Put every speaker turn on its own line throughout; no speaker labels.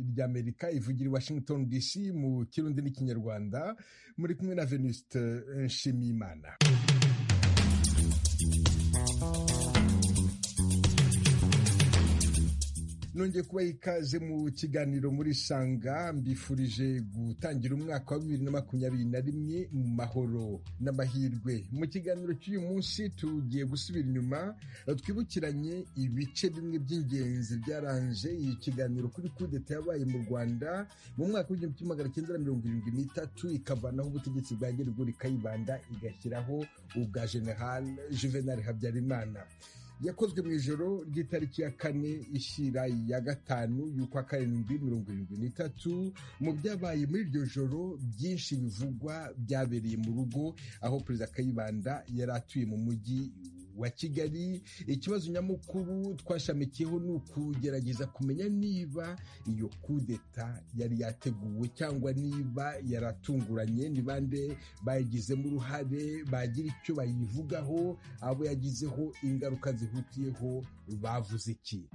ry'Amerika ivugira i Washington D.C mu Kirundi n'Ikinyarwanda muri kumwe na Venuste Nshimiyimana nongeye kubaha ikaze mu kiganiro muri sanga mbifurije gutangira umwaka wa bibiri na makumyabiri na rimwe mu mahoro n'amahirwe mu kiganiro cy'uyu munsi tugiye gusubira inyuma twibukiranye ibice bimwe by'ingenzi byaranje iyi kiganiro kuri kudeta yabaye mu rwanda mu mwaka w'igihumbi kimwe magana cyenda na mirongo irindwi n'itatu ikavanaho ubutegetsi bwa gerigori kayibanda igashyiraho ubwa general juvenal habyarimana yakozwe mu ijoro ry'itariki ya kane ishyira ya gatanu y'ukwa karindwi mirongo irindwi n'itatu mu byabaye muri iryo joro byinshi bivugwa byabereye mu rugo aho perezida kayibanda yari atuye mu mujyi wa Kigali ikibazo nyamukuru twashamikiyeho ni ukugerageza kumenya niba iyo kudeta yari yateguwe cyangwa niba yaratunguranye ni bande bayigizemo uruhare bagira icyo bayivugaho abo yagizeho ingaruka zihutiyeho bavuze iki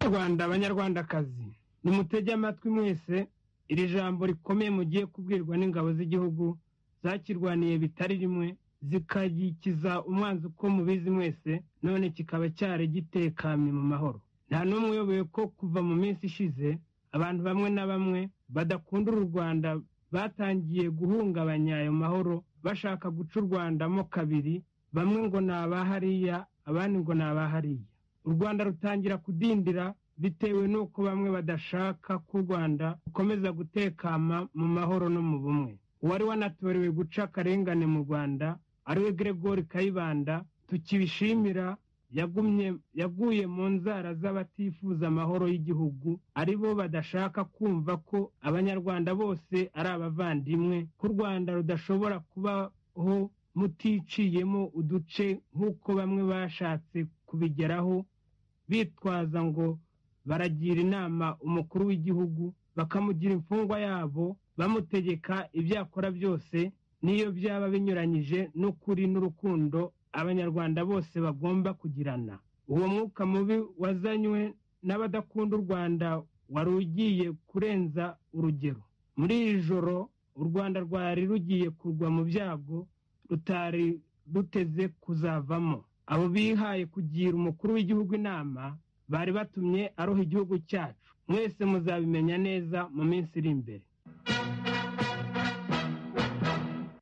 rwanda abanyarwandakazi nimutege amatwi mwese iri jambo rikomeye mugiye kubwirwa n'ingabo z'igihugu zakirwaniye bitari rimwe zikagikiza umwanzi uko mubizi mwese none kikaba cyari gitekanye mu mahoro nta n'umwe uyoboye ko kuva mu minsi ishize abantu bamwe na bamwe badakunda uru rwanda batangiye guhungabanya ayo mahoro bashaka guca u rwandamo kabiri bamwe ngo ni abahariya abandi ngo ni abahariya u rwanda rutangira kudindira bitewe n'uko bamwe badashaka ko u rwanda rukomeza gutekama mu mahoro no mu bumwe uwari wanatorewe guca akarengane mu rwanda ariwe Gregory kayibanda tukibishimira yagumye yaguye mu nzara z'abatifuza amahoro y'igihugu ari bo badashaka kumva ko abanyarwanda bose ari abavandimwe ko u rwanda rudashobora kubaho muticiyemo uduce nk'uko bamwe bashatse kubigeraho bitwaza ngo baragira inama umukuru w'igihugu bakamugira imfungwa yabo bamutegeka ibyo akora byose n'iyo byaba binyuranyije n'ukuri n'urukundo abanyarwanda bose bagomba kugirana uwo mwuka mubi wazanywe n'abadakunda u rwanda wari ugiye kurenza urugero muri iri joro u rwanda rwari rugiye kugwa mu byago rutari ruteze kuzavamo abo bihaye kugira umukuru w'igihugu inama bari batumye aroha igihugu cyacu mwese muzabimenya neza mu minsi iri imbere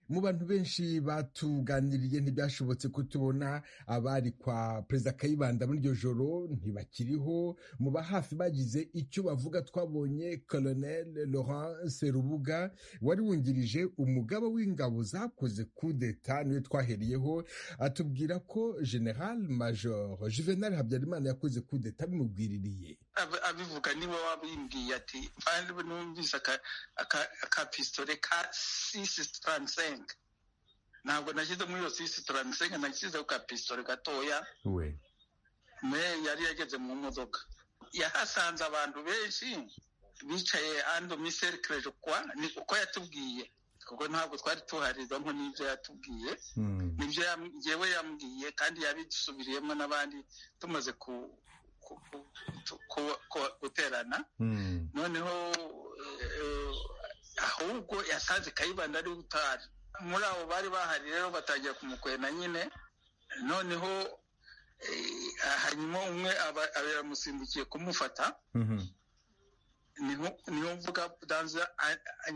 mu bantu benshi batuganiriye ntibyashobotse kutubona abari kwa perezida kayibanda muri iryo joro ntibakiriho mu ba hafi bagize icyo bavuga twabonye colonel laurent serubuga wari wungirije umugaba w'ingabo zakoze kudeta niwe twaheriyeho atubwira ko general major juvenal habyarimana yakoze kudeta bimubwiririye
abivuga niba wabimbwiye ati mvane numvise akapisitore ka sisi taransenga ntabwo nashyize muri iyo sisi taransenga nashyizeho akapisitore gatoya me yari yageze mu modoka yahasanze abantu benshi bicaye ando miserikirere kwa ni uko yatubwiye kuko ntabwo twari tuharizamo n'ibyo yatubwiye nibyo yewe yambwiye kandi yabisubiriyemo n'abandi tumaze ku guterana noneho ahubwo yasanze kayibanda ari utari muri abo bari bahari rero batangira kumukwena nyine noneho hanyuma umwe aba yamusimbukiye kumufata niyo mvuga danza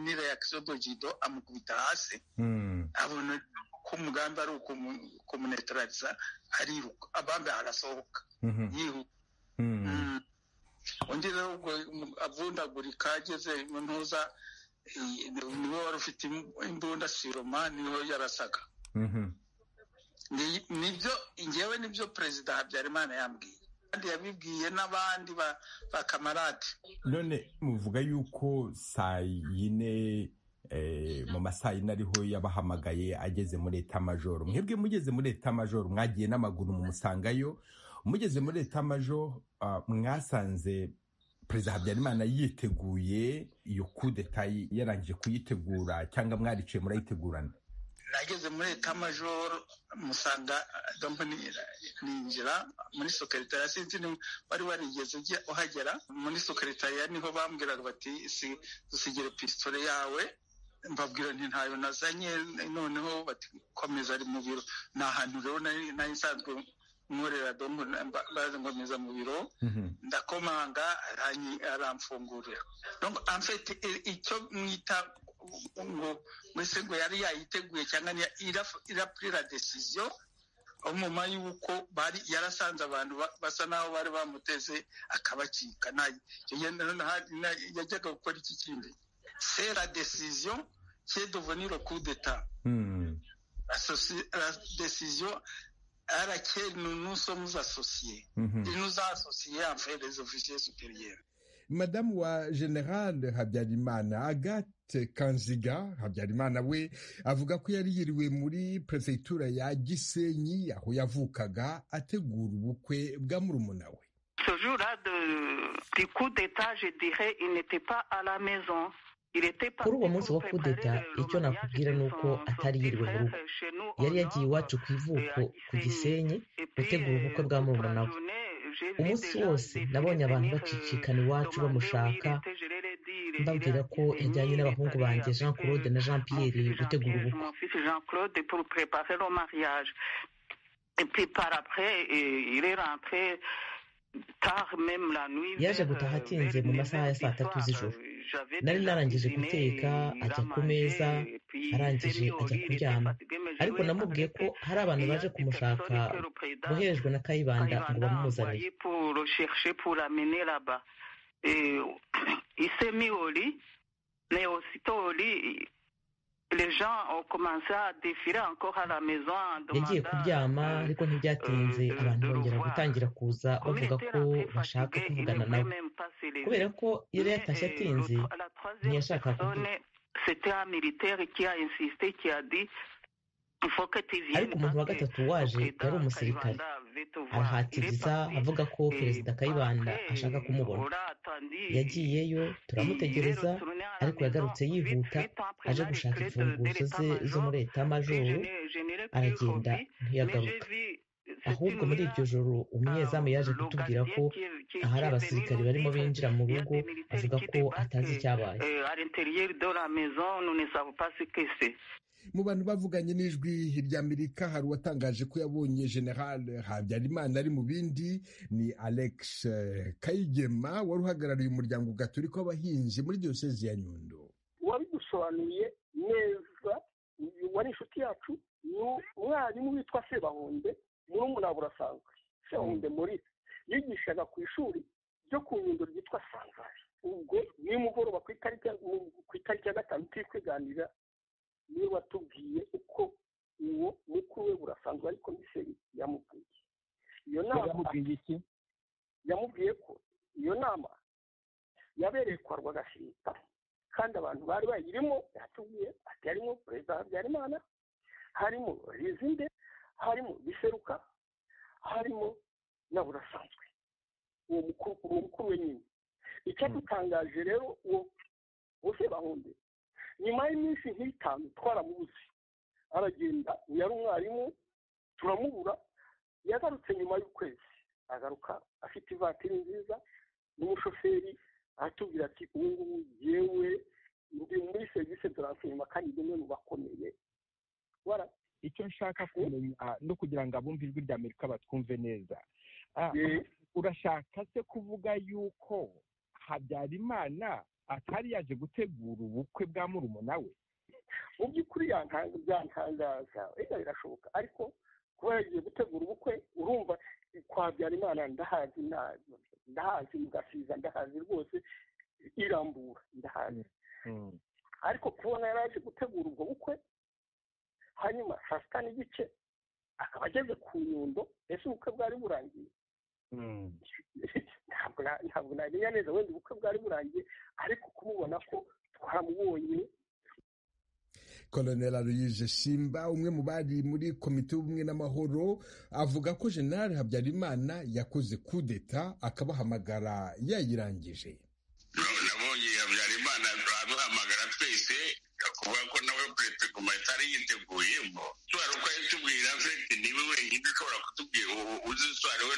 nira ya kisodogido amukubita hasi abona ko umugambi ari ukumunetarariza ariruka abambe arasohoka yihuta undi rero ubwo avundagurika ageze mu ntuza niwe wari ufite imbunda siroma niho yarasaga nibyo ngewe nibyo perezida habyarimana yambwiye kandi yabibwiye n'abandi bakamarade
none muvuga yuko saa yine mu masaha yine ariho yabahamagaye ageze muri etamajoro mwebwe mugeze muri etamajoro mwagiye n'amaguru mumusangayo mugeze muri etamajo mwasanze perezida habyarimana yiteguye iyo kudeta yarangije kuyitegura cyangwa mwariciye murayitegurana
nageze muri etamajoro musanga kampani ninjira muri sokaritariya sinzi wari warigeze uhagera muri sokaritariya niho bambwiraga bati dusigire pisitore yawe mbabwira nti ntayo nazanye noneho bati komeza ari mu biro ni ahantu rero nari nsanzwe nkorera dombo baza ngomeza mu biro ndakomanga aramfungurira amfite icyo mwita ngo mbese ngo yari yayiteguye cyangwa irapurira desiziyo nyuma y'uko yarasanze abantu basa n'aho bari bamuteze akabacika yajyaga gukora iki kindi sera desiziyo ke doveniro kudeta la desiziyo arake nous sommes associés et nous a associés en fait les officiers supérieurs
madamu wa general habyarimana agathe kanziga habyarimana we avuga ko yari yiriwe muri perefegitura ya gisenyi aho yavukaga ategura ubukwe bwa murumuna we
ce jour là du coup d'état je dirais il n'était pas à la maison
kuri uwo munsi wa kudeta icyo nakubwira ni uko atari yiriwe mu rugo yari yagiye iwacu ku ivuko ku gisenyi gutegura ubukwe bwa murumuna we umunsi wose nabonye abantu bacicikana iwacu bamushaka mbabwira ko yajyanye n'abahungu banjye jean claude na jean pierre gutegura
ubukwe
yaje gutaha atinze mu masaha ya saa tatu z'ijoro nari narangije guteka ajya ku meza arangije ajya kuryama ariko namubwiye ko hari abantu baje kumushaka boherejwe na kayibanda ngo bamuzanire yagiye kuryama ariko ntibyatinze abantu bongera gutangira kuza bavuga ko bashaka kuvugana nawe kubera ko yari yatashye atinze ntiyashaka kuvuga ariko umuntu wa gatatu waje yari umusirikare arahatiriza avuga ko perezida kayibanda ashaka kumubona yagiyeyo turamutegereza ariko yagarutse yihuta aje gushaka imfunguzo ze zo muri etamajoro aragenda ntiyagaruka ahubwo muri iryo joro umunyezamu yaje kutubwira ko ahari abasirikare barimo binjira mu rugo avuga ko atazi icyabaye
mu bantu bavuganye n'ijwi ry'amerika hari uwatangaje ko yabonye general habyarimana ari mu bindi ni alex kayigema wari uhagarariye umuryango gaturika w'abahinzi muri diyosezi ya nyundo
wabidusobanuye neza wari inshuti yacu ni umwarimu witwa sebahunde murumuna burasanzwe sebahunde muri yigishaga ku ishuri ryo ku nyundo ryitwa sanzari ubwo nimugoroba ku itariki ya gatanu turi kwiganira niwe watubwiye uko uwo mukuru we burasanzwe ariko miseri yamubwiye iyo nama yamubwiye ko iyo nama yabereye kwa rwagashinga kandi abantu bari bayirimo yatubwiye ati harimo perezida habyarimana harimo rizinde harimo biseruka harimo na burasanzwe uwo mukuru uwo mukuru we nyine icyadutangaje rero uwo bose bahunde nyuma y'iminsi nk'itanu twaramubuze aragenda yari umwarimu turamubura yagarutse nyuma y'ukwezi agaruka afite ivatiri nziza n'umushoferi aratubwira ati ubu ngubu yewe ndi muri serivisi turansinyuma kandi ni umwe mu bakomeye
icyo nshaka kumenya no kugira ngo abumve ijwi rya amerika batwumve neza urashaka se kuvuga yuko habyarimana atari yaje gutegura ubukwe bwa murumuna we
mu by'ukuri byantangaza reka birashoboka ariko kuba yagiye gutegura ubukwe urumva kwa Habyarimana ndahazi ndahazi mugasiza ndahazi rwose irambura ndahazi ariko kubona yari aje gutegura ubwo bukwe hanyuma saa sita n'igice akaba ageze ku nyundo ese ubukwe bwari burangiye ntabwo namenya neza wenda ubukwe bwari burangiye ariko kumubona ko twamubonye
koloneli aloyise simba umwe mu bari muri komite y'ubumwe n'amahoro avuga ko generale habyarimana yakoze kudeta akabahamagara yayirangije
nabonye habyarimana
habyarimana araduhamagara twese kuvuga ko nawe perezida guma atari yiteguyeho tuba uko yatubwira fete niwe wenyine ushobora kutubwira uzi iswara we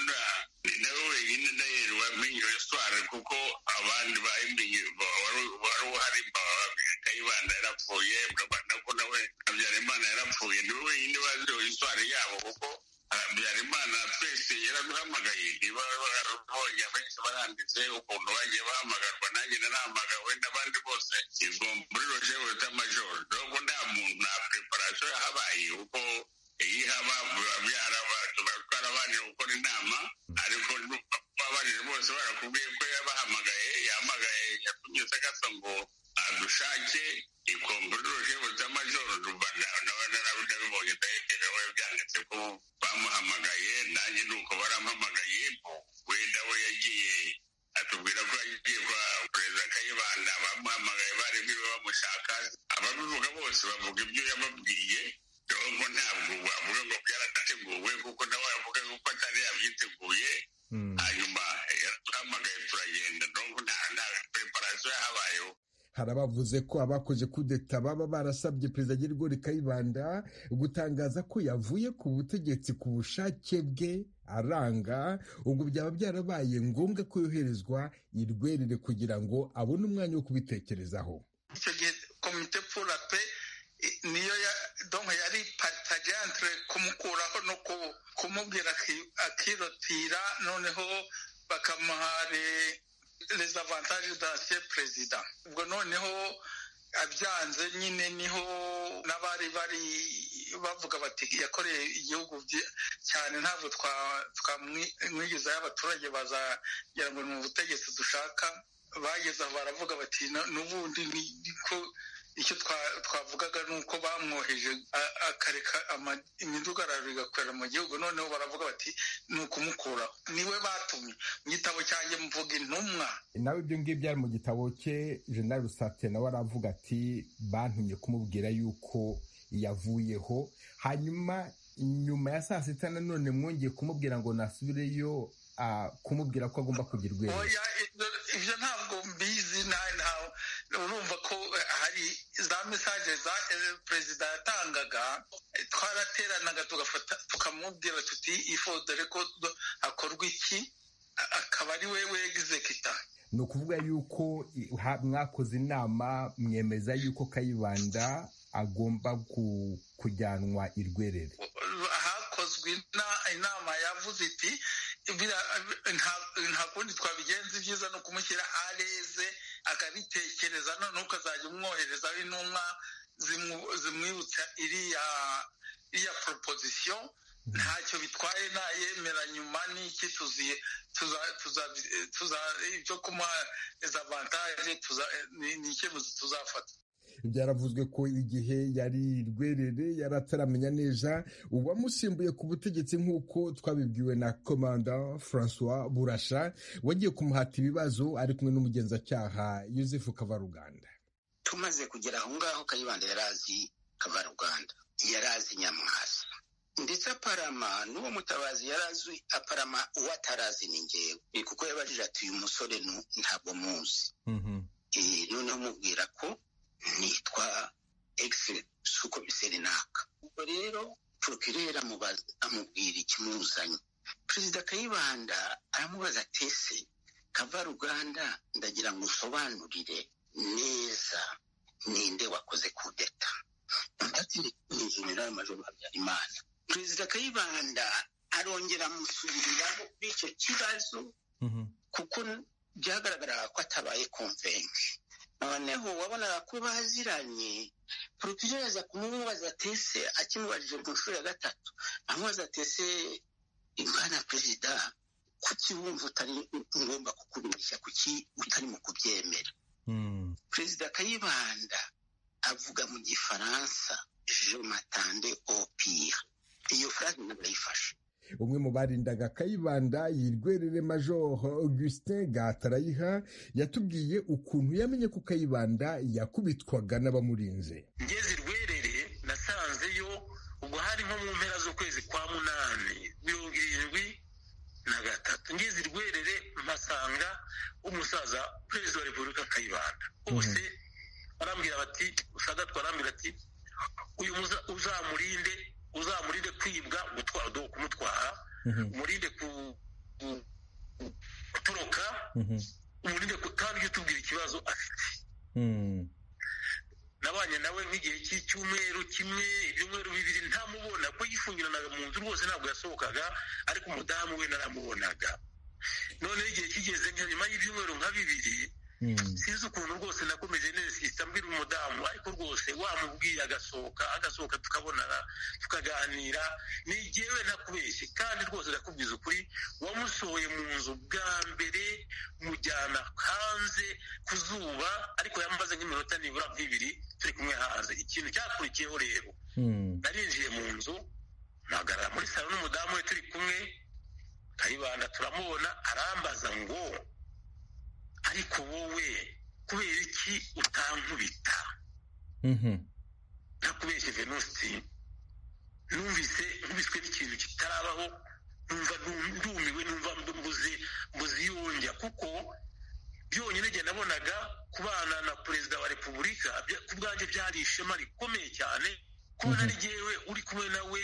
nawe wenyine nayo wamenye iyo swara kuko abandi bayimenye wari uhari kayibanda yarapfuye ko nawe habyarimana yarapfuye niwe wenyine bazi iswara yabo kuko habyarimana twese yaraduhamagaye niba barabonye abenshi baranditse ukuntu bagiye bahamagarwa nanjye narahamagawe n'abandi bose izo muri roje rutamajoro nubwo nta muntu nta preparasiyo yahabaye kuko iyo ihaba tuba twarabanje gukora inama ariko babanije bose barakubwiye ko yabahamagaye yahamagaye yatumye sagasa ngo adushake ikomburi roje rutamajoro nabibonye ndayegerewe byanditse ko bamuhamagaye nanjye ni uko barampamagaye wenda we yagiye atubwira ko yagiye kwa perezida kayibanda bamuhamagaye bari niwe bamushaka ababivuga bose bavuga ibyo yababwiye nubwo ntabwo wavuga ngo byarateguwe kuko nawe yavuga ko atari yabyiteguye hanyuma yaraduhamagaye turagenda nubwo nta preparasiyo yahabayeho
hari abavuze ko abakoze kudeta baba barasabye perezida Gerigori Kayibanda gutangaza ko yavuye ku butegetsi ku bushake bwe aranga ubwo byaba byarabaye ngombwa ko yoherezwa i Rwerere kugira ngo abone umwanya wo kubitekerezaho
icyo gihe komite purape niyo yari patajantre kumukuraho no kumubwira akirotira noneho bakamuhare les avantages d'ancien perezida ubwo noneho abyanze nyine niho n'abari bari bavuga bati yakoreye igihugu cyane ntabwo twamwigeza y'abaturage bazagira ngo ni mu butegetsi dushaka bageze aho baravuga bati n'ubundi niko icyo twavugaga ni uko bamwoheje akareka imidugararo igakorera mu gihugu noneho baravuga bati ni ukumukuraho niwe batumye mu gitabo cyanjye mvuga intumwa
nawe ibyo ngibyo byari mu gitabo cye jenali rusate nawe aravuga ati bantumye kumubwira yuko yavuyeho hanyuma nyuma ya saa sita nanone mwongeye kumubwira ngo nasubireyo kumubwira ko agomba kugira urwego
ibyo ntabwo mbizi urumva ko hari za mesaje za perezida yatangaga twarateranaga tugafata tukamubwira tuti ifo dore ko hakorwa iki akaba ari we wegizekita
ni ukuvuga yuko mwakoze inama mwemeza yuko kayibanda agomba kujyanwa i rwerere
hakozwe inama yavuze iti nta kundi twabigenza ibyiza ni ukumushyira areze akabitekereza none ukazajya umwoherezaho intumwa zimwibutsa iriya iriya proposition ntacyo bitwaye nayemera nyuma n'iki tuziye ibyo kumuha avantage ni icyemezo tuzafata
byaravuzwe ko igihe yari rwerere yari ataramenya neza uwamusimbuye ku butegetsi nk'uko twabibwiwe na komanda francois burasha wagiye kumuhata ibibazo ari kumwe n'umugenzacyaha yosefu kavaruganda
tumaze kugera aho ngaho kayibanda yari azi kavaruganda yari azi nyamwasa ndetse aparama n'uwo mutabazi yari azi aparama uwo atarazi ni ngewe kuko yabajije ati uyu musore ntabwo muzi noneho umubwira ko nitwa egisi suko biserenaka ubwo rero porokirere amubwira ikimuzanye perezida kayibanda aramubaza atese kavaruganda ndagira ngo usobanurire neza ninde wakoze kudeta ndetse ni generali majoro habyarimana perezida kayibanda arongera amusubiriraho kuri icyo kibazo kuko byagaragaraga ko atabaye komvenshi noneho wabonaga ko baziranye porokirere aza kumubaza tese akimubajije ku nshuro ya gatatu amubaza tese imana perezida kuki wumva utari ngomba kukubinisha kuki utarimo kubyemera perezida kayibanda avuga mu gifaransa je matande au pire iyo furaze ntabayifashe
umwe mu barindaga kayibanda yirwerere major augustin gatarayiha yatubwiye ukuntu yamenye ko kayibanda yakubitwaga n'abamurinze
ngeze irwerere nasanzeyo ubwo hari nko mu mpera z'ukwezi kwa munani mirongo irindwi na gatatu ngeze irwerere mpa
basanga umusaza perezida wa repubulika akayibanda bose barambwira bati sagatwa arambwira ati uyu uzamurinde uzamurinde kwibwa kumutwara umurinde gutoroka umurinde kutabyo tubwira ikibazo afite nabanye nawe nk'igihe cy'icyumweru kimwe ibyumweru bibiri ntamubona kuko yifungiranaga mu nzu rwose ntabwo yasohokaga ariko umudamu we naramubonaga noneho igihe kigeze nka nyuma y'ibyumweru nka bibiri sinzi ukuntu rwose nakomeje nesita mbwira umudamu ariko rwose wamubwiye agasohoka agasohoka tukabonana tukaganira ni igihewe ntakubeshye kandi rwose ndakubwiza ukuri wamusohoye mu nzu bwa mbere mujyana hanze ku zuba ariko yamaze nk'iminota nibura nk'ibiri turi kumwe hanze ikintu cyakurikiyeho rero narinjiye mu nzu mpagarara muri salo n'umudamu we turi kumwe kayibanda turamubona arambaza ngo ariko wowe kubera iki utankubita ntakubeshye venusi numvise nkubiswe n'ikintu kitarabaho numva ndumiwe numva mbuze mbuze yongera kuko byonyine njye nabonaga kubana na perezida wa repubulika ku bwanjye byari ishema rikomeye cyane kubona ari jyewe uri kumwe nawe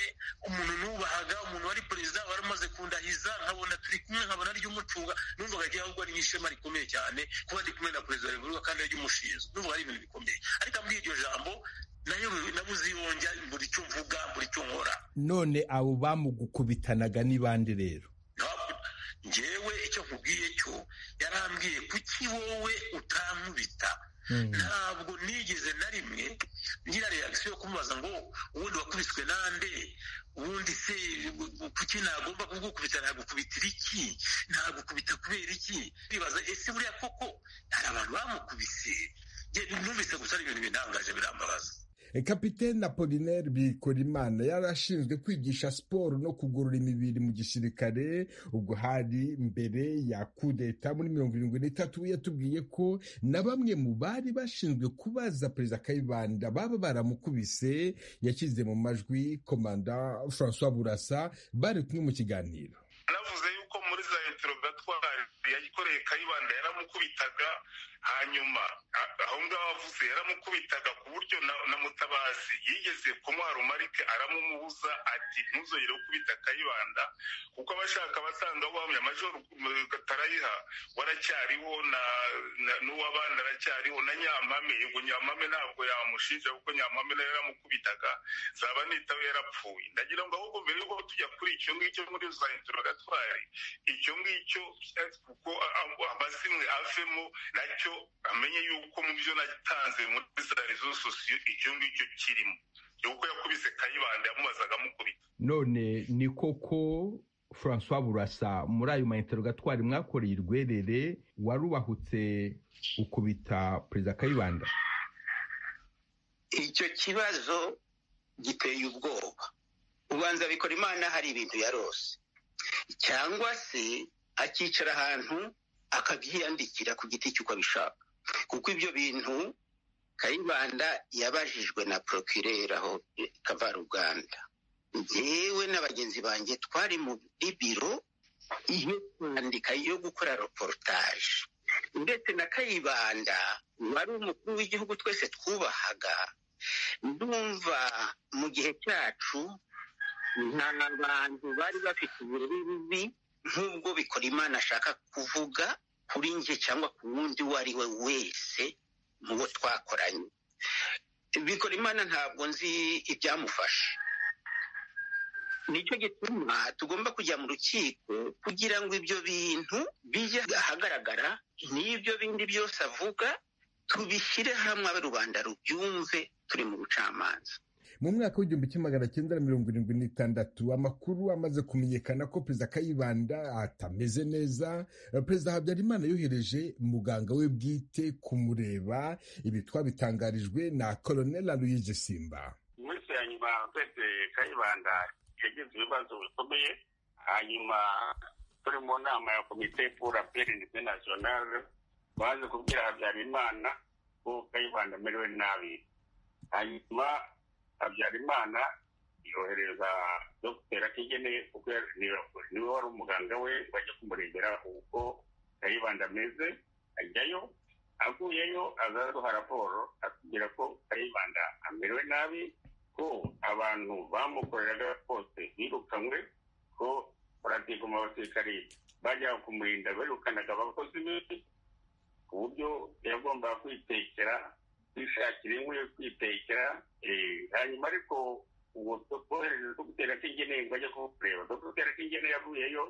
umuntu nubahaga umuntu wari perezida wari umaze kundahiza nkabona turi kumwe nkabona ari umucunga numvaga jyewe ahubwo ari nk'ishema rikomeye cyane kuba ndi kumwe na perezida wa repubulika kandi ari umushinzwe numvaga ari ibintu bikomeye ariko ambwiye iryo jambo nayo nabuze iyonjya buri cyo mvuga buri cyo nkora
none abo bamugukubitanaga ni bande rero
njyewe icyo nkubwiye cyo yarambwiye kuki wowe utankubita ntabwo nigeze na rimwe ngira reagisiyo yo kumubaza ngo ubundi wakubiswe nande ubundi se kuki nagomba kugukubita nagukubitira iki nagukubita kubera iki bibaza ese buriya koko hari abantu bamukubise numvise gusa ari ibintu binangaje birambabaza
kapitene apolinaire bikorimana yari ashinzwe kwigisha siporo no kugorora imibiri mu gisirikare ubwo hari mbere ya kudeta muri mirongo irindwi n'itatu yatubwiye ko na bamwe mu bari bashinzwe kubaza perezida kayibanda baba baramukubise yashyize mu majwi komanda francois burasa bari kumwe mu kiganiro
anavuze yuko muri za interogatwari yayikoreye kayibanda yaramukubitaga hanyuma aho ngaho avuze yaramukubitaga ku buryo na mutabazi yigeze kumuha rumarike aramumubuza ati ntuzongere gukubita kayibanda kuko abashaka basanga wamya majoro gatarayiha waracyariho n'uwabandi aracyariho na nyampame yego nyampame ntabwo yamushinja kuko nyampame nayo yaramukubitaga zaba nitawe yarapfuye ndagira ngo ahubwo mbere yuko tujya kuri icyo ngicyo muri za interogatwari icyo ngicyo kuko amazimwe avemo nacyo amenye yuko mu byo natanze muri za rezo sosiyo icyo ngicyo kirimo yuko yakubise kayibanda yamubazaga amukubita
none ni koko francois burasa muri ayo mainterogatwari mwakoreye urwerere warubahutse ukubita perezida kayibanda
icyo kibazo giteye ubwoba ubanza bikora imana hari ibintu yarose cyangwa se akicara ahantu akabyiyandikira ku giti cy'uko abishaka kuko ibyo bintu kayibanda yabajijwe na porokirera aho kavaruganda yewe na bagenzi banjye twari muri biro iyo kwandika yo gukora reportage ndetse na kayibanda wari umukuru w'igihugu twese twubahaga ndumva mu gihe cyacu nta bantu bari bafite ubururu bubi nk'ubwo bikora imana ashaka kuvuga kuri njye cyangwa ku wundi uwo ari we wese mu bo twakoranye bikora imana ntabwo nzi ibyamufashe nicyo gituma tugomba kujya mu rukiko kugira ngo ibyo bintu bijye ahagaragara n'ibyo bindi byose avuga tubishyire hamwe abe rubanda rubyumve turi mu bucamanza
mu mwaka w'igihumbi kimwe magana cyenda na mirongo irindwi n'itandatu amakuru amaze kumenyekana ko perezida kayibanda atameze neza perezida habyarimana yohereje muganga we bwite kumureba ibi twabitangarijwe na koloneli louise simba
iminsi ya nyuma perezida kayibanda yagize ibibazo bikomeye hanyuma turi mu nama ya komite pour appel internationale baje kubwira habyarimana ko kayibanda amerewe nabi hanyuma habyarimana yohereza dogiteri atigene kuko niwe wari umuganga we bajya kumurebera uko
kayibanda ameze ajyayo avuyeyo azaduha raporo atubwira ko kayibanda amerewe nabi ko abantu bamukoreraga bose birukanywe ko paradigo mu basirikari bajyaga kumurinda birukanaga abakozi be ku buryo yagombaga kwitekera kwishakira inkwi yo kwitekera hanyuma ariko ubu twohereze dogiteri akingeneye ngo ajye kukureba dogiteri akingeneye yavuyeyo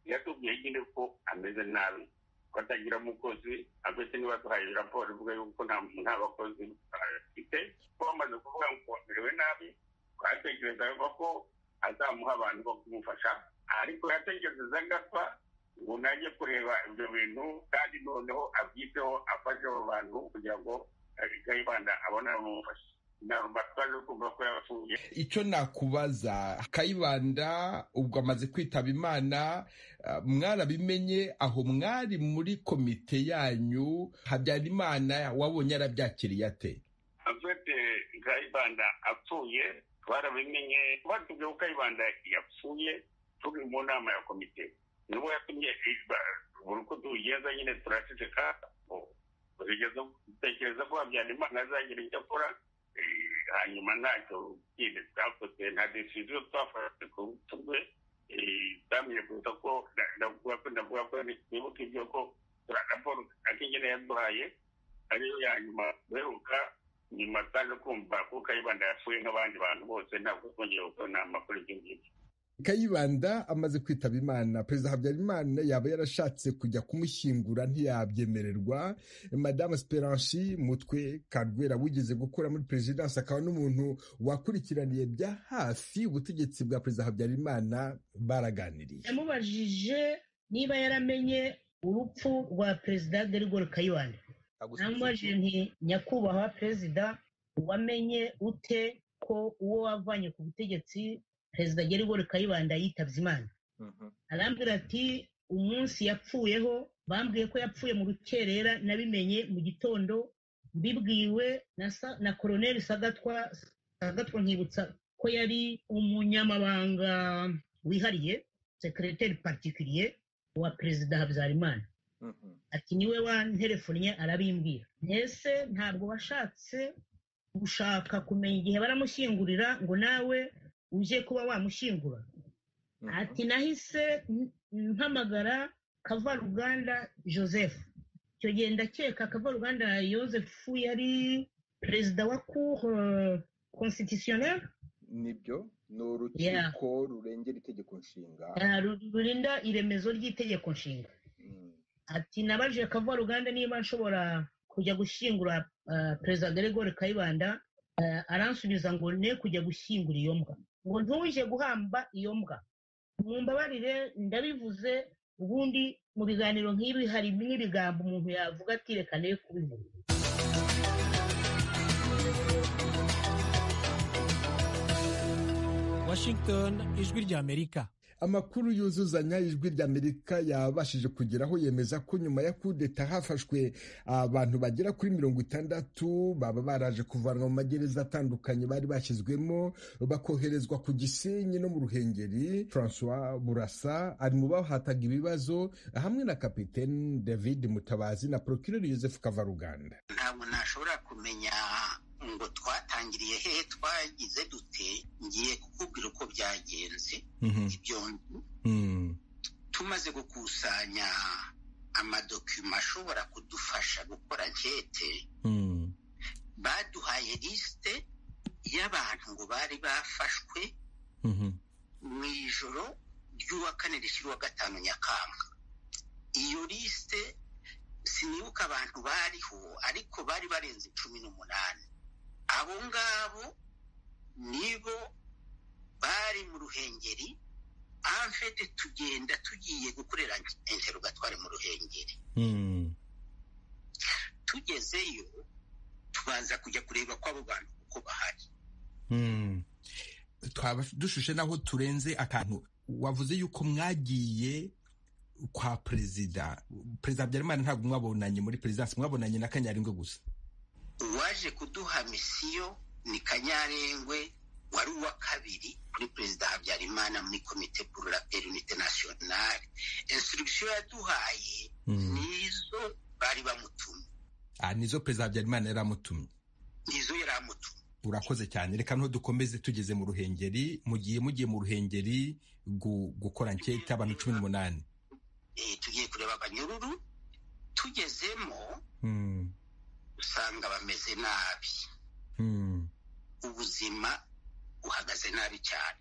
yatubwiye nyine ko ameze nabi ko atagira umukozi agahita niba duhaye raporo ivuga yuko nta bakozi afite ko bamaze kuvuga ngo amerewe nabi twatekerezaga ko azamuha abantu bo kumufasha ariko yatekereza agapfa ngo najye kureba ibyo bintu kandi noneho abyiteho afashe abo bantu kugira ngo kayibanda abone abamufasha
icyo nakubaza kayibanda ubwo amaze kwitaba imana mwarabimenye aho mwari muri komite yanyu habyarimana wabonye yarabyakiriye ate
afite kayibanda apfuye twarabimenye batubwiye ko kayibanda yapfuye turi mu nama ya komite nibo yatumye buri uko tugenda nyine turaceceka dutekereza ko habyarimana azagira icyo akora hanyuma ntacyo nyine twakoze nta desiziyo twafashe ku rwe twamenye gusa ko ndavuga ko ndavuga ko nibuka ibyo ko raporo akenyene yaduhaye ariyo ya nyuma duheruka nyuma twaje kumva ko kayibanda yapfuye nk'abandi bantu bose ntabwo twongeye gukora inama kuri ibyo ngibyo
kayibanda amaze kwitaba imana perezida habyarimana yaba yarashatse kujya kumushyingura ntiyabyemererwa madamu esperanci mutwe karwera wigeze gukora muri perezidansi akaba n'umuntu wakurikiraniye bya hafi ubutegetsi bwa perezida habyarimana baraganiriye
yamubajije niba yaramenye urupfu rwa perezida derigore kayibanda namubajije nti nyakubahwa perezida wamenye ute ko uwo wavanye ku butegetsi perezida gerigori kayibanda yitabye imana arambwira ati umunsi yapfuyeho bambwiye ko yapfuye mu rukerera nabimenye mu gitondo mbibwiwe na koroneri sagatwa sagatwa nkibutsa ko yari umunyamabanga wihariye sekereteri patikiriye wa perezida habyarimana ati niwe wanterefonnye arabimbwira mbese ntabwo washatse gushaka kumenya igihe baramushyingurira ngo nawe uje kuba wamushyingura ati nahise mpamagara kavaruganda joseph icyo gihe ndakeka kavaruganda joseph yari perezida wa cour constitutionnel
nibyo ni urukiko rurengera itegeko nshinga
rurinda iremezo ry'itegeko nshinga ati nabajije kavaruganda niba nshobora kujya gushyingura perezida gregoire kayibanda aransubiza ngo ne kujya gushyingura iyo mbwa ngo ntuje guhamba iyo mbwa mumbabarire ndabivuze ubundi mu biganiro nk'ibi hari n'ibigambo umuntu yavuga ati reka ne kubivuga
washington ijwi ry'amerika
amakuru yuzuzanya ijwi ry'amerika yabashije kugeraho yemeza ko nyuma ya kudeta hafashwe abantu bagera kuri mirongo itandatu baba baraje kuvanwa mu magereza atandukanye bari bashyizwemo bakoherezwa ku gisenyi no mu ruhengeri francois burasa ari mu bahataga ibibazo hamwe na kapitene david mutabazi na procureur joseph kavaruganda
ntabwo nashobora kumenya ngo twatangiriye hehe twagize dute ngiye kukubwira uko byagenze ibyo tumaze gukusanya amadokima ashobora kudufasha gukora nkete baduhaye lisite y'abantu ngo bari bafashwe mu ijoro ry'uwa kane rishyira uwa gatanu nyakanga iyo lisite sinibuka abantu bariho ariko bari barenze cumi n'umunani abo ngabo nibo bari mu ruhengeri amfete tugenda tugiye gukorera interogatwari mu ruhengeri tugezeyo tubanza kujya kureba ko abo bantu uko bahari
twaba dushushe naho turenze akantu wavuze yuko mwagiye kwa perezida perezida habyarimana ntabwo mwabonanye muri perezidansi mwabonanye na kanyaringwe gusa
uwaje kuduha misiyo ni kanyarengwe wari uwa kabiri kuri perezida habyarimana muri komite pour la paix unité nationale instruction yaduhaye nizo bari bamutumye
ah nizo perezida habyarimana yari amutumye
nizo yari amutumye
urakoze cyane reka dukomeze tugeze mu ruhengeri mugiye mugiye mu ruhengeri gukora nketa abantu cumi n'umunani
tugiye kureba abanyururu tugezemo usanga bameze nabi ubuzima uhagaze nabi cyane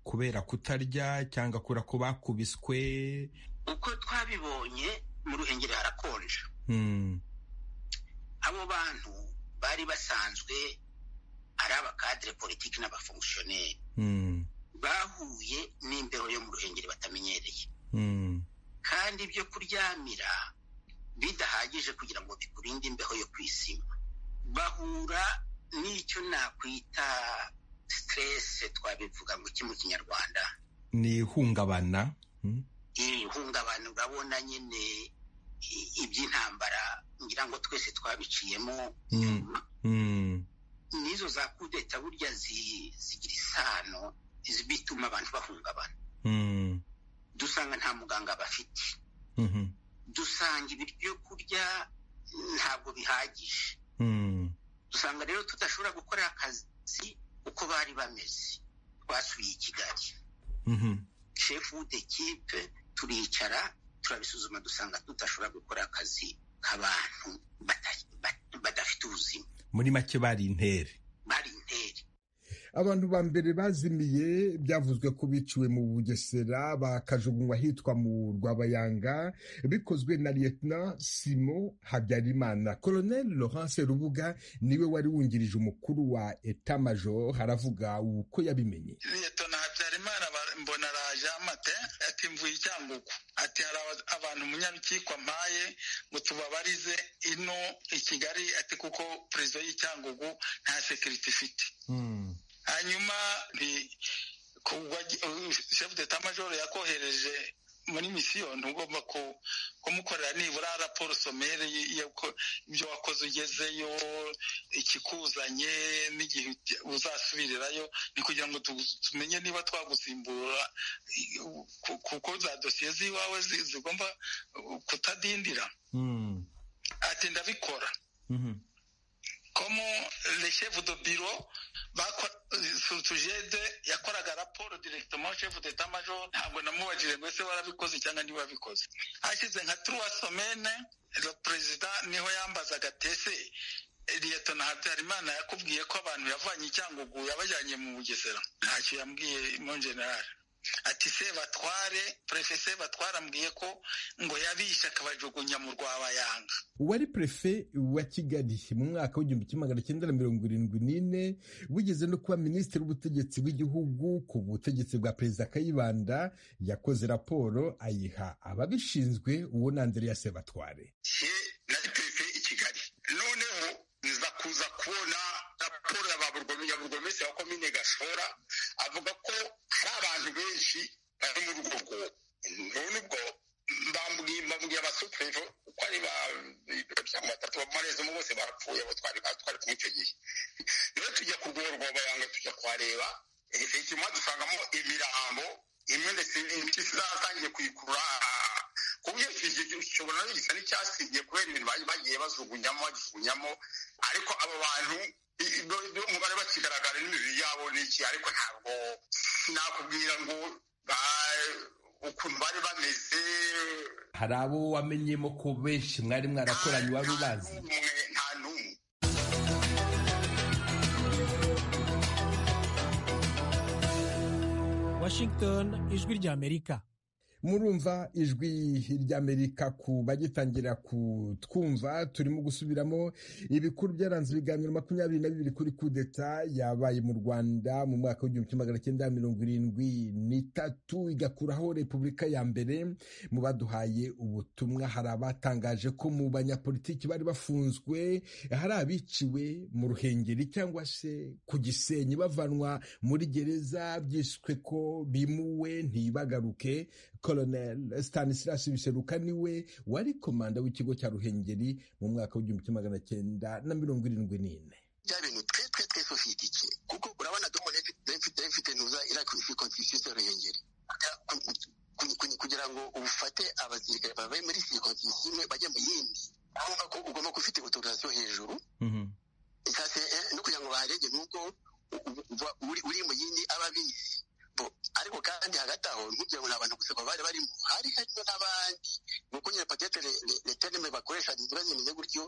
kubera kutarya cyangwa kubera ko bakubiswe
uko twabibonye mu ruhengeri harakonja abo bantu bari basanzwe ari abakadire politiki n'abafongisiyoneri bahuye n'imbeho yo mu ruhengeri batamenyereye kandi ibyo kuryamira bidahagije kugira ngo bikurinde imbeho yo kwisima bahura n'icyo nakwita siteresi twabivuga ngo iki mu kinyarwanda
ni ihungabana
ihungabana urabona nyine iby'intambara ngira ngo twese twabiciyemo n'izo za kudeta burya zigira isano bituma abantu bahungabana dusanga nta muganga bafite dusanga ibyo kurya ntabwo bihagije dusanga rero tudashobora gukora akazi uko bari bameze twasuye i kigali shefu w'udekipe turicara turabisuzuma dusanga tudashobora gukora akazi k'abantu badafite ubuzima
muri make bari intere
bari intere
abantu ba mbere bazimiye byavuzwe ko biciwe mu bugesera bakajugunywa hitwa mu rwabayanga bikozwe na liyetona simo habyarimana koloneli laurence rubuga niwe wari wungirije umukuru wa etamajor haravuga uko yabimenye
liyetona habyarimana mbona araje amate ati mvuye icyangugu ati hari abantu umunyarukiko mpaye ngo tubabarize ino i kigali ati kuko perezida y'icyangugu nta sekiriti ifite hanyuma shefu deta majoro yakohereje muri misiyo ntugomba kumukorera nibura raporo somere ibyo wakoze ugezeyo ikikuzanye n'igihe uzasubirirayo ni kugira ngo tumenye niba twagusimbura kuko za dosiye z'iwawe zigomba kutadindira ati ndabikora komo reshefu do biro sutujede yakoraga raporo diregitoma shefu deta majoro ntabwo namubajije ngo ese warabikoze cyangwa ntiwabikoze hashize nka turuwa somene perezida niho yambazaga tese leta na habyarimana yakubwiye ko abantu yavanye icyangugu yabajyanye mu bugesera ntacyo yambwiye mo generali ati se batware prefe batware ambwiye ko ngo yabishe akabajugunya mu rwabayanga
uwari prefe wa kigali mu mwaka w'igihumbi kimwe magana cyenda na mirongo irindwi n'ine wigeze no kuba minisitiri w'ubutegetsi bw'igihugu ku butegetsi bwa perezida kayibanda yakoze raporo ayiha ababishinzwe uwo na andrea sebatware
nari prefe i kigali noneho nza kuza kubona raporo ya baburgomesi wa komine gashora avuga ko hari abantu benshi bari muri urwo rwobo none ubwo mbabwiye abasuperevo uko ari ba mirongo itatu bamarezamo bose barapfuye abo twari twari kumwe icyo gihe rero tujya ku rwobo rwabayanga tujya kuhareba inyuma dusangamo imirambo imwe ndetse n'indi zatangiye kuyikurura ku buryo kibona gisa n'icyasibye kubera ibintu bagiye bajugunyamo bagijugunyamo ariko abo bantu umubare bakigaragara n'imibiri yabo ni iki ariko ntabwo nakubwira ngo ukuntu bari bameze
hari abo wamenyemo ko benshi mwari mwarakoranye wari ubazi
nta n'umwe
washington ijwi ry'amerika
murumva ijwi ry'amerika ku bagitangira kutwumva turimo gusubiramo ibikuru byaranze ibiganiro makumyabiri na bibiri kuri kudeta yabaye mu rwanda mu mwaka w'igihumbi kimwe magana cyenda mirongo irindwi n'itatu igakuraho repubulika ya mbere mu baduhaye ubutumwa hari abatangaje ko mu banyapolitiki bari bafunzwe hari abiciwe mu ruhengeri cyangwa se ku gisenyi bavanwa muri gereza byiswe ko bimuwe ntibagaruke Colonel Stanislas Biseruka niwe wari komanda w'ikigo cya Ruhengeri mu mwaka w'igihumbi kimwe magana cyenda na mirongo irindwi n'ine
bya bintu twe twe twe
ufite kuko urabona domone ifite ifite ntuza irakwisi konstitusiyo ruhengeri kugira ngo ufate abasirikare babaye muri sirikonsisiyo imwe bajya mu yindi urumva ko ugomba kuba ufite otorasiyo hejuru no kugira ngo baharege nuko uri mu yindi aba abizi ariko kandi hagati aho ntugira ngo ni abantu gusa bari barimo hari harimo n'abandi ni uko nyine patete leterime bakoresha iba zimeze gutyo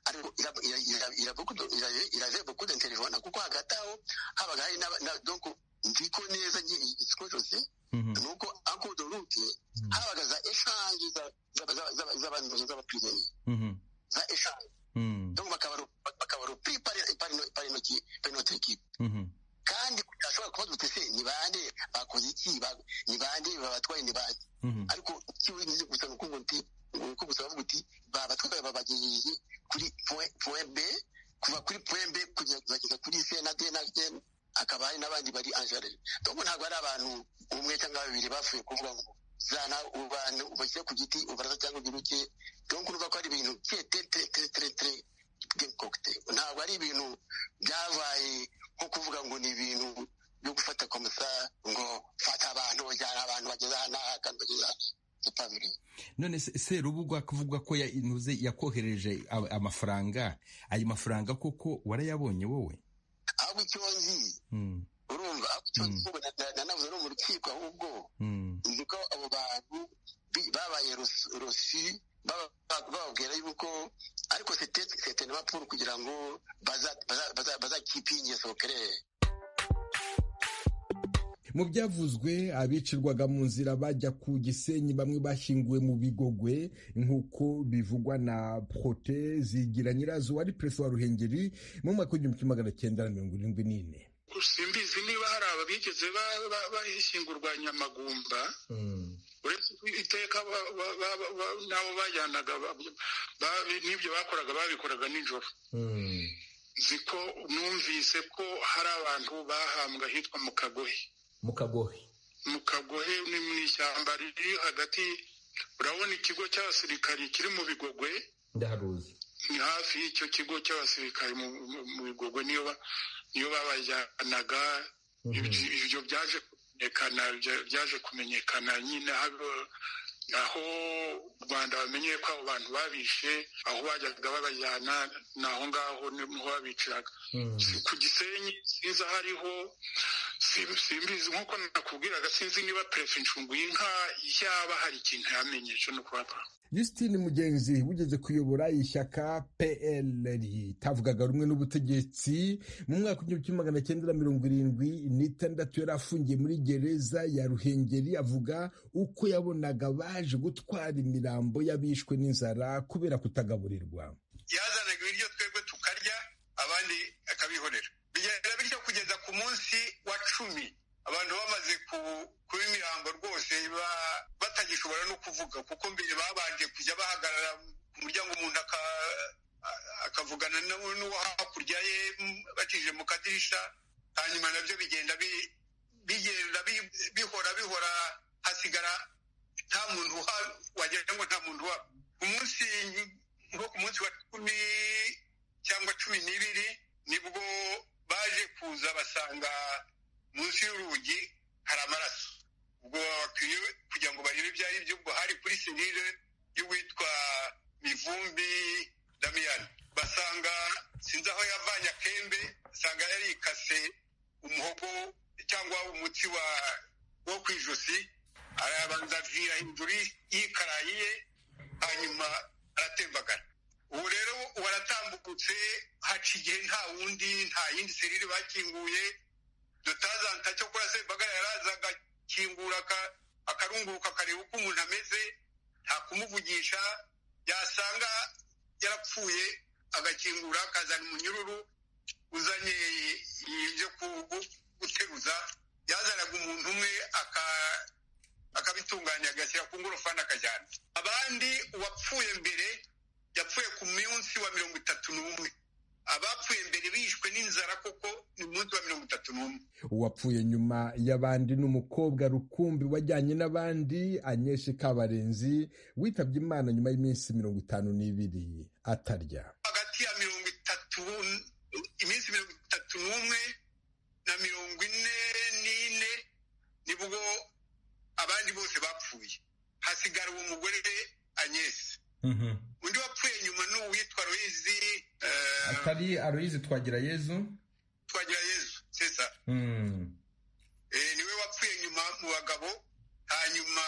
ariko irave bukude nterivona kuko hagati aho habaga hari donc nziko neza ikigo cyose ni uko akudo rute habaga za eshange z'abapirimiye za eshange donc bakabarupiri pari notre equipe kandi ashobora kuba dutese ni bande bakoze iki ni bande babatwaye ni bande ariko icyo wigeze gusa ni ukuvuga uti uko gusa bavuga uti babatwaye babagejeje kuri point b kuva kuri point b kugeza kuri c na d na m akaba hari n'abandi bari angere donc ntabwo ari abantu umwe cyangwa babiri bapfuye kuvuga ngo zana ubantu ubashyire ku giti ubaraza cyangwa ugiruke donc urumva ko ari ibintu tetetetetetere ntabwo ari ibintu byabaye nko kuvuga ngo ni ibintu byo gufata komisa ngo fata abantu bajyana abantu bageze aha n'aha kandi bageze aha
none serubugwa kuvuga ko intuze yakohereje amafaranga ayo mafaranga koko warayabonye wowe
ahubwo icyo nzi urumva ahubwo icyo nzi nanavuze no mu rukiko ahubwo nzi ko abo bantu babaye rosi bababwira yuko ariko sete na mapuru kugira ngo bazakipe ingeso kerere
mu byavuzwe abicirwaga mu nzira bajya ku gisenyi bamwe bashyinguwe mu bigogwe nk'uko bivugwa na prote zigira nyirazo wari perezida wa ruhengeri mu mwaka w'igihumbi kimwe magana cyenda na mirongo irindwi n'ine
simbizi niba hari ababigeze bahishyingurwa nyamagumba uretse iteka n'abo bajyanaga n'ibyo bakoraga babikoraga nijoro nzi ko numvise ko hari abantu bahambwe ahitwa mu kagohe
mu kagohe
mu kagohe ni mu ishyamba riri hagati urabona ikigo cy'abasirikari kiri mu bigogwe
ndaharuzi
ni hafi y'icyo kigo cy'abasirikari mu bigogwe niyo babajyanaga ibyo byaje byaje kumenyekana nyine aho u rwanda bamenyeye ko abo bantu babishe aho bajyaga babajyana ni aho ngaho niho babiciraga ku gisenyi sinzi aho ariho simbizi nk'uko nakubwiraga sinzi niba perefe incungu y'inka yaba hari ikintu yamenyesha no kubaba
Justine Mugenzi wigeze kuyobora ishyaka PL ritavugaga rumwe n'ubutegetsi mu mwaka w'igihumbi kimwe magana cyenda na mirongo irindwi n'itandatu yari afungiye muri gereza ya Ruhengeri avuga uko yabonaga baje gutwara imirambo y'abishwe n'inzara kubera kutagaburirwa
yazanaga ibiryo twebwe tukarya abandi akabihorera bigenda bityo kugeza ku munsi wa cumi abantu bamaze kuba imirambo rwose batagishobora no kuvuga kuko mbere babanje kujya bahagarara ku muryango umuntu akavugana n'uwo hakurya ye bacishije mu kadirisha hanyuma nabyo bigenda bigenda bihora bihora hasigara nta muntu wagira ngo nta muntu uhaba umunsi nko ku munsi wa cumi cyangwa cumi n'ibiri nibwo baje kuza basanga munsi y'urugi hari amaraso ubwo bakwiye kugira ngo barebe ibyo ari byo ubwo hari kuri serire y'uwitwa mivumbi damiyani basanga sinzi aho yavanye akembe asanga yarikase umuhogo cyangwa umuti wo ku ijosi arabanza avira hejuru yikarayi ye hanyuma aratembagara ubu rero waratambukutse haca igihe nta wundi nta yindi serire bakinguye dutazanta cyo kora sembagara yaraza agakingura akarunguruka akareba uko umuntu ameze nta kumuvugisha yasanga yarapfuye agakingura akazana umunyururu uzanye ibyo guteruza yazanaga umuntu umwe akabitunganya agashyira ku ngorofani akajyana abandi uwapfuye mbere yapfuye ku munsi wa mirongo itatu n'umwe abapfuye mbere bishwe n'inzara kuko ni umunsi wa mirongo itatu n'umwe
uwapfuye nyuma y'abandi ni umukobwa rukumbi wajyanye n'abandi anyeshe kabarenzi witabye imana nyuma y'iminsi mirongo itanu n'ibiri atarya
hagati ya mirongo itatu iminsi mirongo itatu gatatu n'umwe na mirongo ine n'ine nibwo abandi bose bapfuye hasigara uwo mugore anyesi undi wapfuye nyuma ni uwitwa royizi
atari aroyizi twagira yezu
twagira yezu sesa niwe wapfuye nyuma mu bagabo hanyuma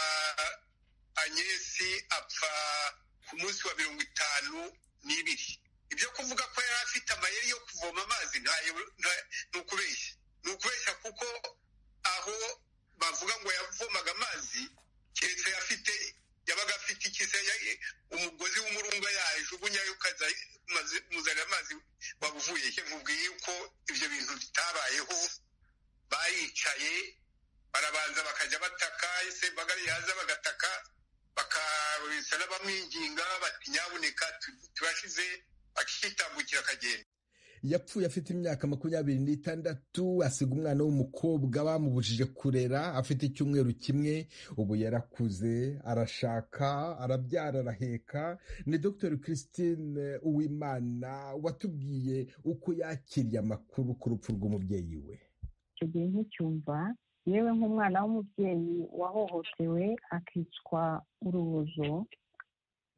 anyesi apfa ku munsi wa mirongo itanu n'ibiri ibyo kuvuga ko yari afite amayeri yo kuvoma amazi ni ukubeshya ni ukubeshya kuko aho bavuga ngo yavomaga amazi keretse afite yabaga afite ikise umugozi w'umurunga yajugunyayo ukaza umuzanira amazi wabuvuye nkubwiye yuko ibyo bintu bitabayeho baricaye barabanza bakajya bataka ese bagari yaza bagataka bakabisa n'abamwinginga bati nyabuneka tubashize akitambukira akagenda
yapfuye afite imyaka makumyabiri n'itandatu asiga umwana w'umukobwa bamubujije kurera afite icyumweru kimwe ubu yarakuze arashaka arabyara araheka ni dr christine uwimana watubwiye uko yakiriye amakuru ku rupfu rw'umubyeyi we
icyo gihe nticyumva yewe nk'umwana w'umubyeyi wahohotewe akicwa urubozo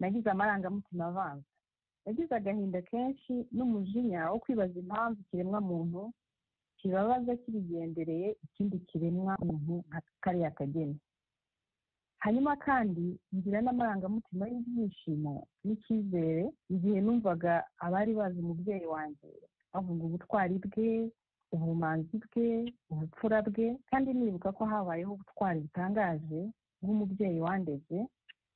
nagize amarangamutima avanze yagize agahinda kenshi n'umujinya wo kwibaza impamvu ikiremwa muntu kibabaza kibigendereye ikindi kiremwa muntu nka kariya kageni hanyuma kandi ngira n'amarangamutima y'ibyishimo n'icyizere igihe numvaga abari bazi umubyeyi wanjye bavuga ubutwari bwe ubumanzi bwe ubupfura bwe kandi nibuka ko habayeho ubutwari butangaje bw'umubyeyi wandeze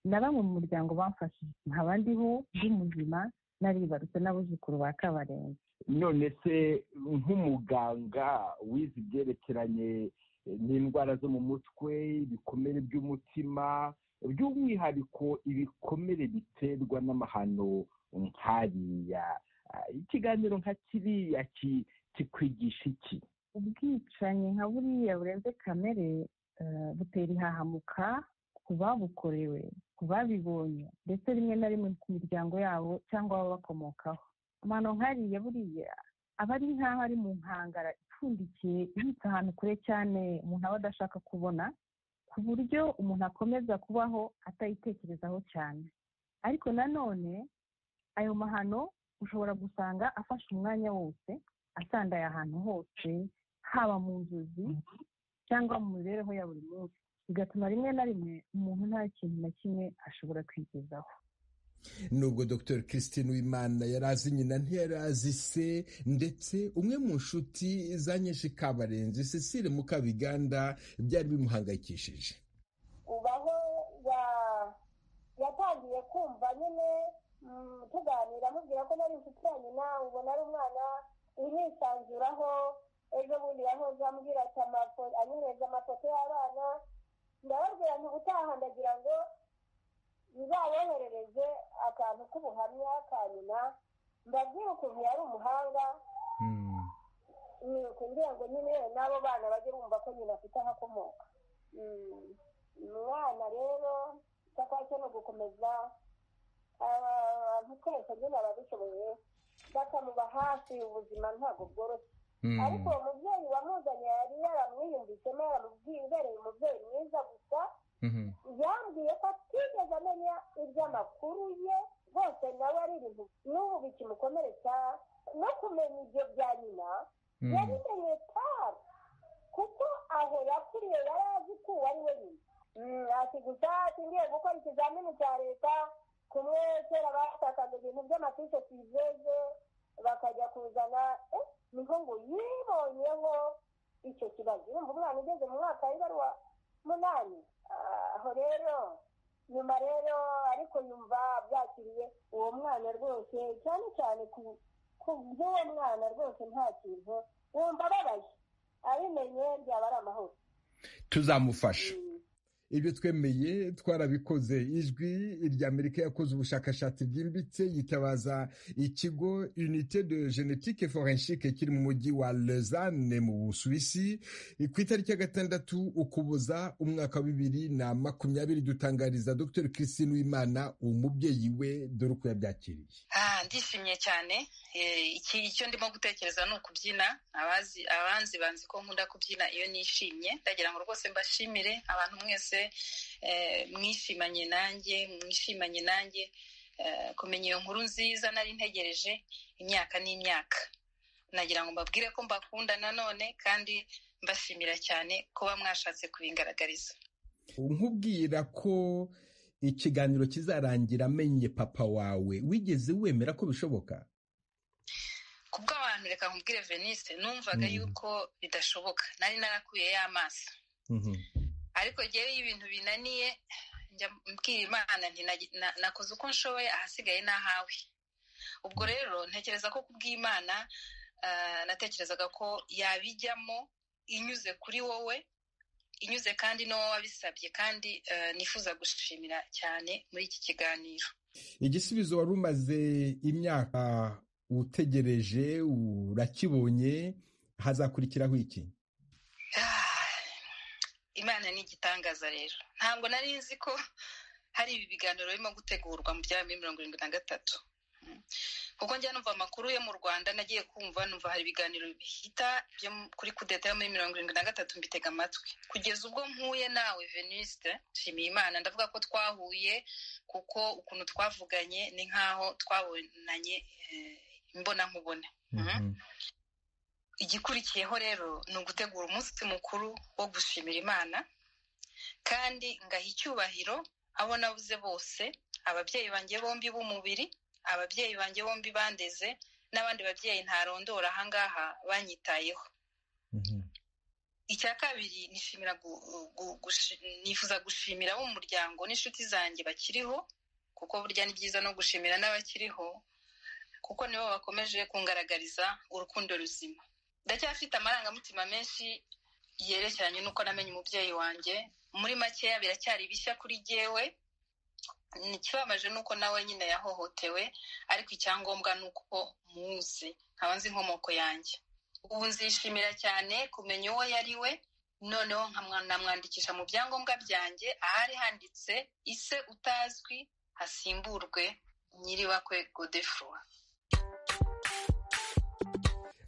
na bamwe mu muryango bamfashije nkaba ndiho ndi muzima naribarutse n'abuzukuru ba kabarenzi
none se nk'umuganga wize ibyerekeranye n'indwara zo mu mutwe ibikomere by'umutima by'umwihariko ibikomere biterwa n'amahano nk'ariya ikiganiro nka kiriya kikwigisha iki
ubwicanyi nka buriya burenze kamere butera ihahamuka ku babukorewe ku babibonye ndetse rimwe na rimwe ku miryango yabo cyangwa ababakomokaho amano nkariya buriya aba ari nk'aho ari mu nkangara ipfundikiye ibitse ahantu kure cyane umuntu aba adashaka kubona ku buryo umuntu akomeza kubaho atayitekerezaho cyane ariko nanone ayo mahano ushobora gusanga afashe umwanya wose asandaye ahantu hose haba mu nzozi cyangwa mu mibereho ya buri munsi bigatuma rimwe na rimwe umuntu nta kintu na kimwe ashobora kwigezaho
nubwo dr christine wimana yari azi nyina ntiyari azi se ndetse umwe mu nshuti za nyinshi kabarenzi cecile mukabiganda byari bimuhangayikishije
ubaho yatangiye kumva nyine tuganira amubwira ko nari inshuti ya nyina ubona ari umwana urisanzuraho ejo bundi yahoze ambwira ati anyohereza amafoto y'abana ndababwira nti ubutaha ndagira ngo bizayoherereze akantu k'ubuhamya ka nyina mbabwire ukuntu yari umuhanga kugira ngo nyine n'abo bana bajye bumva ko nyina afite ahakomoka umwana rero icyo ni ugukomeza abantu twese nyine ababishoboye bakamuba hafi ubuzima ntabwo bworoshye ariko uwo mubyeyi wamuzanye yari yaramwiyumvisemo yaramubwiye umubyeyi mwiza gusa yambwiye ko atigeze amenya iby'amakuru ye rwose nawe ari ibintu n'ubu bikimukomeretsa no kumenya ibyo bya nyina yabimenye tabi kuko aho yakuriye yari azi ko uwo ari we nyina ati gusa ngiye gukora ikizamini cya leta kumwe kera bashakaga ibintu by'amafishi tuyizeze bakajya kuzana niho ngo yibonyeho icyo kibazo urumva umwana ugeze mu mwaka w'ibaruwa munani aho rero nyuma rero ariko yumva byakiriye uwo mwana rwose cyane cyane ku by'uwo mwana rwose nta kintu wumva ababaye abimenye byaba ari amahoro
tuzamufasha ibyo twemeye twarabikoze ijwi ry'amerika yakoze ubushakashatsi bwimbitse yitabaza ikigo unite de genetike forenshike kiri mu mujyi wa lezane mu busuwisi ku itariki ya gatandatu ukuboza umwaka wa bibiri na makumyabiri dutangariza dr christine wimana umubyeyi we dore uko yabyakiriye
ndishimye cyane icyo ndimo gutekereza ni ukubyina abanzi banzi ko nkunda kubyina iyo nishimye ndagira ngo rwose mbashimire abantu mwese mwishimanye nanjye mwishimanye nanjye kumenya iyo nkuru nziza nari ntegereje imyaka n'imyaka nagira ngo mbabwire ko mbakunda nanone kandi mbashimira cyane kuba mwashatse kubingaragariza
nkubwira ko ikiganiro kizarangira amenye papa wawe wigeze wemera ko bishoboka
kubw'abantu reka nkubwire venise numvaga yuko bidashoboka nari narakuyeyo amaso ariko rero iyo ibintu binaniye njya mbwira imana nakoze uko nshoboye ahasigaye n'ahawe ubwo rero ntekereza ko kubw'imana natekerezaga ko yabijyamo inyuze kuri wowe inyuze kandi n'uwo wabisabye kandi nifuza gushimira cyane muri iki kiganiro
igisubizo wari umaze imyaka utegereje urakibonye hazakurikiraho iki
imana ni igitangaza rero ntabwo nari nzi ko hari ibi biganiro birimo gutegurwa mu bya mirongo irindwi na gatatu kuko njya numva amakuru yo mu rwanda nagiye kumva numva hari ibiganiro bihita byo kuri kudeta yo muri mirongo irindwi na gatatu mbitega amatwi kugeza ubwo mpuye nawe veniste nshimiye imana ndavuga ko twahuye kuko ukuntu twavuganye ni nk'aho twabonanye imbona nkubone igikurikiyeho rero ni ugutegura umunsi mukuru wo gushimira imana kandi ngaha icyubahiro abo nabuze bose ababyeyi banjye bombi b'umubiri ababyeyi banjye bombi bandeze n'abandi babyeyi ntarondora ahangaha banyitayeho icya kabiri nifuza gushimira abo mu muryango n'inshuti zanjye bakiriho kuko burya ni byiza no gushimira n'abakiriho kuko nibo bakomeje kungaragariza urukundo ruzima ndacyafite amarangamutima menshi yerekeranye n'uko namenye umubyeyi wanjye muri makeya biracyari bishya kuri jyewe ikibabaje ni uko nawe nyine yahohotewe ariko icyangombwa ni uko muzi nkaba nzi inkomoko yanjye ubu nzishimira cyane kumenya uwo yari we noneho nkamwandikisha mu byangombwa byanjye ahari handitse ise utazwi hasimburwe nyiribakwe godefroy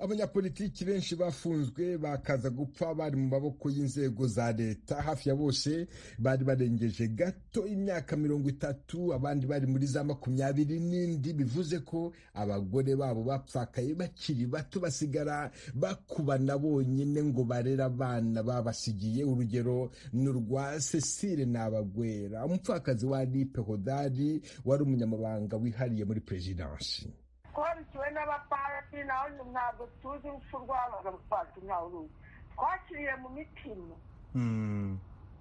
abanyapolitiki benshi bafunzwe bakaza gupfa bari mu maboko y'inzego za leta hafi ya bose bari barengeje gato imyaka mirongo itatu abandi bari muri za makumyabiri n'indi bivuze ko abagore babo bapfakaye bakiri bato basigara bakubana bonyine ngo barere abana babasigiye urugero ni urwa cecile nabagwera umupfakazi wa lipe hodari wari umunyamabanga wihariye muri perezidansi
twarukiwe n'abapasi naho ntabwo tuzi urupfu rw'abaga abapasi ntawe uruzi twakiriye mu mitima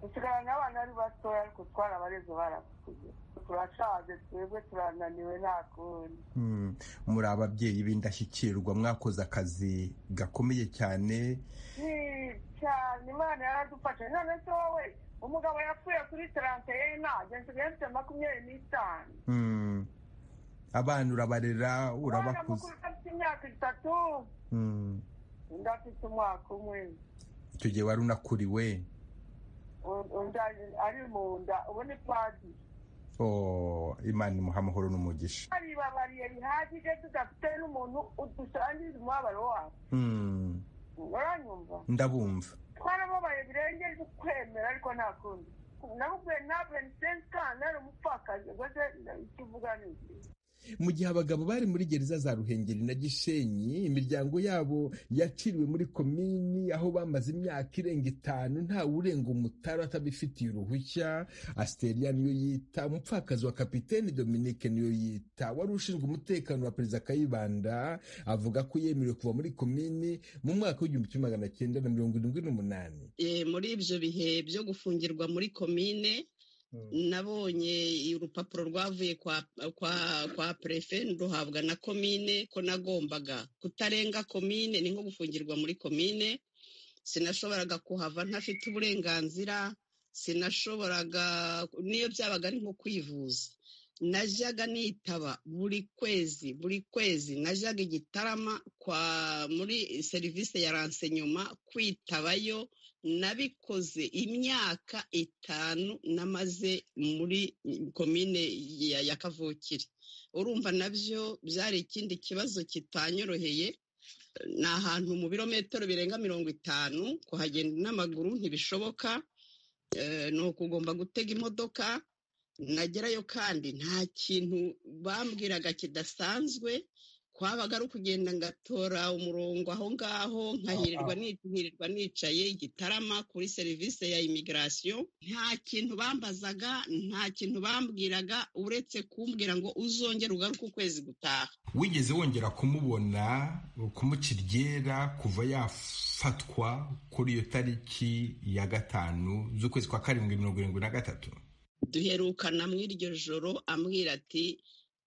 dusigaranye abana ari batoya ariko twarabareze barakuze turashaje twebwe turananiwe nta kundi
muri ababyeyi b'indashyikirwa mwakoze akazi gakomeye cyane
cyane imana yaradufashe none se wowe umugabo yapfuye kuri taransiferi ntabwo nsigaye mfite makumyabiri n'itanu
abana urabarera urabakuza
afite imyaka itatu undi afite umwaka umwe
icyo gihe wari unakuriwe
ari mu nda ubu ni padiri
imana imuha amahoro n'umugisha
baribabariye bihagije tudafite n'umuntu udusangiza umubabaro wawe uranyumva
ndabumva
twarababaye birengeje ukwemera ariko nta kundi nawe ntabwo ni sensi kandi nari umupfakazi rwose icyo uvuga ni iki
mu gihe abagabo bari muri gereza za ruhengeri na gishenyi imiryango yabo yaciriwe muri komini aho bamaze imyaka irenga itanu ntawe urenga umutara atabifitiye uruhushya asiteria niyo yita umupfakazi wa kapiteni dominike niyo yita wari ushinzwe umutekano wa perezida kayibanda avuga ko yemerewe kuva muri komini mu mwaka w'igihumbi kimwe magana cyenda na mirongo irindwi n'umunani
muri ibyo bihe byo gufungirwa muri komine nabonye urupapuro rwavuye kwa perefe ruhabwa na komine ko nagombaga kutarenga komine ni nko gufungirwa muri komine sinashoboraga kuhava ntafite uburenganzira sinashoboraga niyo byabaga ari nko kwivuza najyaga nitaba buri kwezi buri kwezi najyaga igitarama kwa muri serivisi ya ransenyuma kwitabayo nabikoze imyaka itanu namaze muri komine ya kavukire urumva nabyo byari ikindi kibazo kitanyoroheye ni ahantu mu birometero birenga mirongo itanu kuhagenda n'amaguru ntibishoboka ni ukugomba gutega imodoka nagerayo kandi nta kintu bambwiraga kidasanzwe kwabaga ari ukugenda ngatora umurongo aho ngaho nkahirirwa nicaye igitarama kuri serivisi ya imigirasiyo nta kintu bambazaga nta kintu bambwiraga uretse kumbwira ngo uzongere ugaruke ukwezi gutaha
wigeze wongera kumubona kumuca iryera kuva yafatwa kuri iyo tariki ya gatanu z'ukwezi kwa karindwi mirongo irindwi na gatatu
duherukana mu iryo joro ambwira ati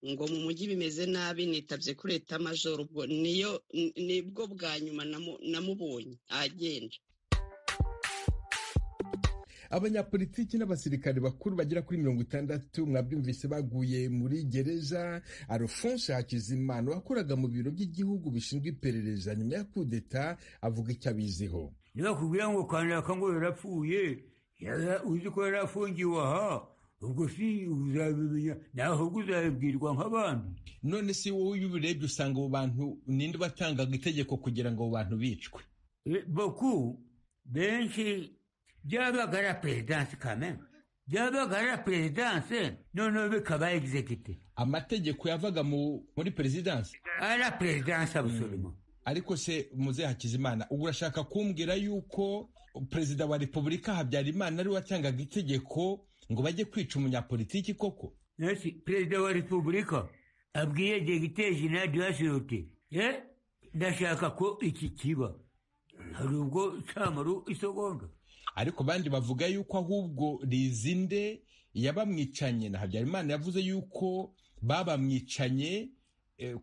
ngo mu mujyi bimeze nabi nitabye kuri leta majoro ubwo niyo nibwo bwa nyuma namubonye agenda
abanyapolitiki n'abasirikare bakuru bagera kuri mirongo itandatu mwabyumvise baguye muri gereza alphonse hakizimana wakoraga mu biro by'igihugu bishinzwe iperereza nyuma ya kudeta avuga icyo abiziho
ntibakubwira ngo kanaka ngo yarapfuye uzi ko yari afungiwe aha ubwo si uzabimenya naho uzabibwirwa nk'abantu
none si wowe iyo ubirebye usanga abo bantu ninde batangaga itegeko kugira ngo abo bantu bicwe
boku benshi byabaga ari perezidanse kamena byabaga ari perezidanse noneho bikaba egizegite
amategeko yavaga muri perezidanse
ari perezidanse abusoroma
ariko se muzehe hakizimana ubu urashaka kumbwira yuko perezida wa repubulika habyarimana ariwe watangaga itegeko ngo bajye kwica umunyapolitiki koko
nasi perezida wa repubulika abwiye degiteri jenali wasirote ye ndashaka ko iki kiba hari ubwo cyamaru isogonda
ariko abandi bavuga yuko ahubwo rizinde yabamwicanye na habyarimana yavuze yuko babamwicanye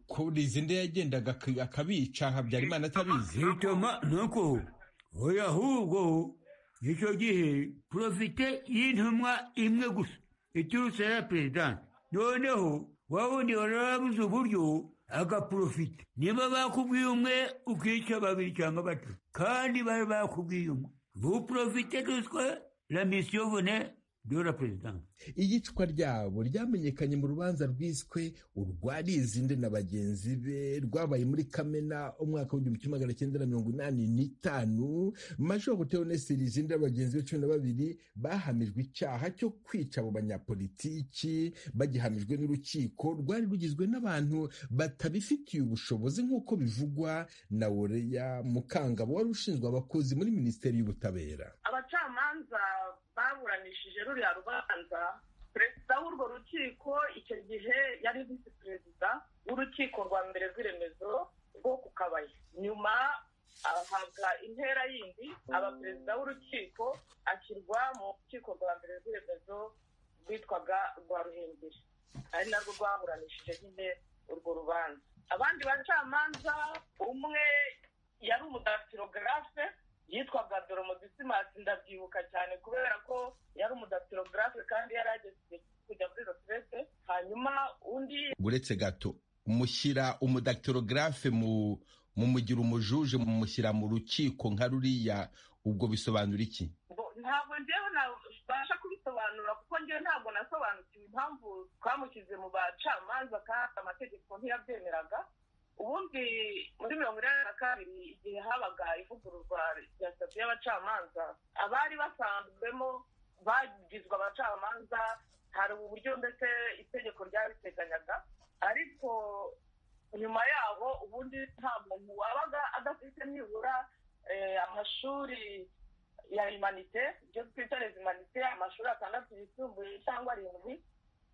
ko rizinde yagendaga akabica habyarimana atabizi
bituma nuko oya ahubwo icyo gihe porofite y'intumwa imwe gusa iturutse ya perezidansi noneho wawundi wari wabuze uburyo agaporofite niba bakubwiye umwe ukica babiri cyangwa batatu kandi bari bakubwiye umwe buporofite duswe la misiyo vune dora perezidansi
iyicwa ryabo ryamenyekanye mu rubanza rwiswe urwarizinde na bagenzi be rwabaye muri kamena umwaka w'igihumbi kimwe magana cyenda na mirongo inani n'itanu majoro teonesi rizinde bagenzi be cumi na babiri bahamijwe icyaha cyo kwica abo banyapolitiki bagihamijwe n'urukiko rwari rugizwe n'abantu batabifitiye ubushobozi nk'uko bivugwa na woreya mukangabo wari ushinzwe abakozi muri minisiteri y'ubutabera
abacamanza baburanishije ruriya rubanza perezida w'urwo rukiko icyo gihe yari visi perezida w'urukiko rwa mbere rw'iremezo rwo ku kabaya nyuma ahabwa intera yindi aba perezida w'urukiko ashyirwa mu rukiko rwa mbere rw'iremezo rwitwaga rwa ruhengeri ari narwo rwaburanishije nyine urwo rubanza abandi bacamanza umwe yari umudatirogarafe yitwaga doromodisimansi ndabyibuka cyane kubera ko yari umudatirogarafe kandi yari ageze kujya muri rotirete hanyuma undi
uretse gato mushyira umudatirogarafe mu mumugira umujuje mumushyira mu rukiko nka ruriya ubwo bisobanura iki
ntabwo njyewe nabasha kubisobanura kuko njyewe ntabwo nasobanukiwe impamvu twamushyize mu bacamanza kandi amategeko ntiyabyemeraga ubundi muri mirongo inani na kabiri igihe habaga ivugururwa rya sitati y'abacamanza abari basanzwemo bagizwe abacamanza hari uburyo ndetse itegeko ryabiteganyaga ariko nyuma yaho ubundi nta muntu wabaga adafite nibura amashuri ya imanite ibyo twita imanite amashuri atandatu yisumbuye cyangwa arindwi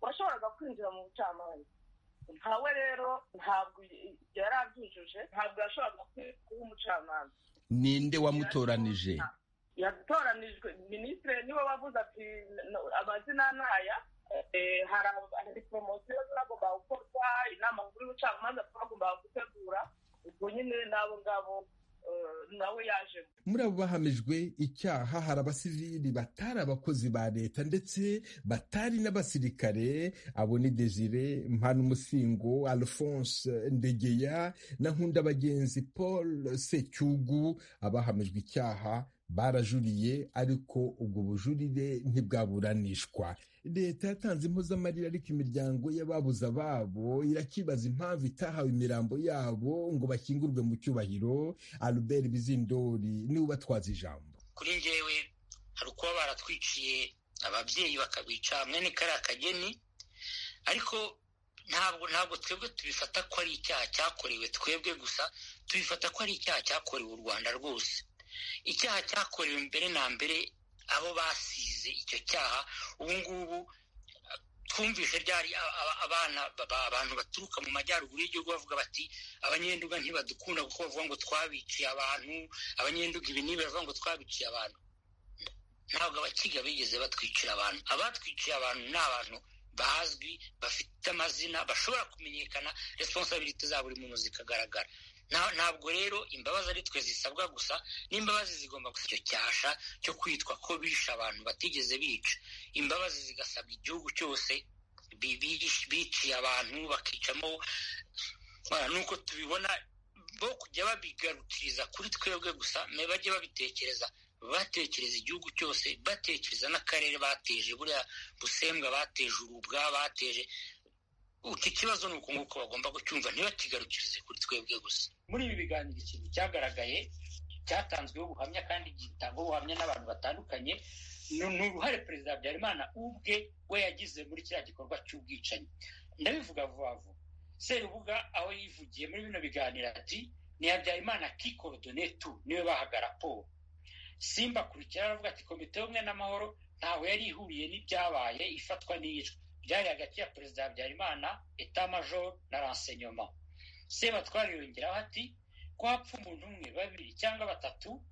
washoboraga kwinjira mu bucamanza ntawe rero ntabwo yari abyujuje ntabwo yashoboraga kuba umucamanza
ninde wamutoranije
yatoranijwe minisitiri niwe wavuze ati amazina ntaya hari poromosiyo zagomba gukorwa inama nkuru y'ubucamanza bagomba gutegura ubwo nyine n'abo ngabo nawe yaje
muri abo bahamijwe icyaha hari abasivili batari abakozi ba leta ndetse batari n'abasirikare abo ni desire mpanuumusingo alphonse ndegeya na nkunda bagenzi paul secyugu abahamijwe icyaha barajuriye ariko ubwo bujurire ntibwaburanishwa leta yatanze impozamarira ariko imiryango y'ababuze ababo irakibaza impamvu itahawe imirambo yabo ngo bakingurwe mu cyubahiro albert bizindori niwe ubatwaza ijambo
kuri njyewe hari ukuba baratwiciye ababyeyi bakabica mwene kariya kageni ariko ntabwo ntabwo twebwe tubifata ko ari icyaha cyakorewe twebwe gusa tubifata ko ari icyaha cyakorewe u rwanda rwose icyaha cyakorewe mbere na mbere abo basize icyo cyaha ubu ngubu twumvise ryari abana abantu baturuka mu majyaruguru y'igihugu bavuga bati abanyenduga ntibadukunda kuko bavuga ngo twabiciye abantu abanyenduga ibi n'ibi bavuga ngo twabiciye abantu ntabwo abakiga bigeze batwicira abantu abatwiciye abantu ni abantu bazwi bafite amazina bashobora kumenyekana responsabilite za buri muntu zikagaragara ntabwo rero imbabazi ari twe zisabwa gusa n'imbabazi zigomba gusa icyo cyasha cyo kwitwa ko bishe abantu batigeze bica imbabazi zigasabwa igihugu cyose biciye abantu bakicamo nuko tubibona bo kujya babigarukiriza kuri twebwe gusa bajye babitekereza batekereza igihugu cyose batekereza n'akarere bateje buriya busembwa bateje urubwa bateje iki kibazo ni uku nguko bagomba kucyumva ntibakigarukirize kuri twebwe gusa muri ibi biganiro ikintu cyagaragaye cyatanzweho ubuhamya kandi gitangwaho ubuhamya n'abantu batandukanye ni uruhare perezida habyarimana ubwe we yagize muri kiriya gikorwa cy'ubwicanyi ndabivuga vuba vuba serubuga aho yivugiye muri bino biganiro ati ni habyarimana kikodone tu niwe bahaga raporo simba akurikira aravuga ati komite y'ubumwe n'amahoro ntaho yari ihuriye n'ibyabaye ifatwa n'iyicwa byari hagati ya perezida habyarimana etamajoro na ransenyoma sebatwara yongeraho ati ko hapfa umuntu umwe babiri cyangwa batatu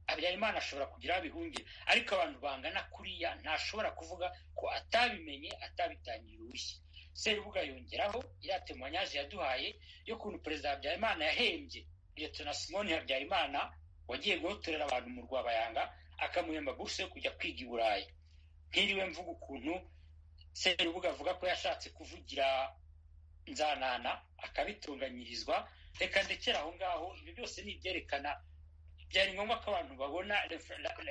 habyarimana ashobora kugira abihungire ariko abantu bangana kuriya ntashobora kuvuga ko atabimenye atabitangiye uruhushya serubuga yongeraho iriya temanyaje yaduhaye y'ukuntu perezida habyarimana yahembye liyetona simoni habyarimana wagiye guhotorera abantu mu rwabayanga akamuhemba buruse yo kujya kwiga i burayi ntiriwe mvuga ukuntu serubuga avuga ko yashatse kuvugira nzanana akabitunganyirizwa reka ndekera aho ngaho ibyo byose ni ibyerekana byari ngombwa ko abantu babona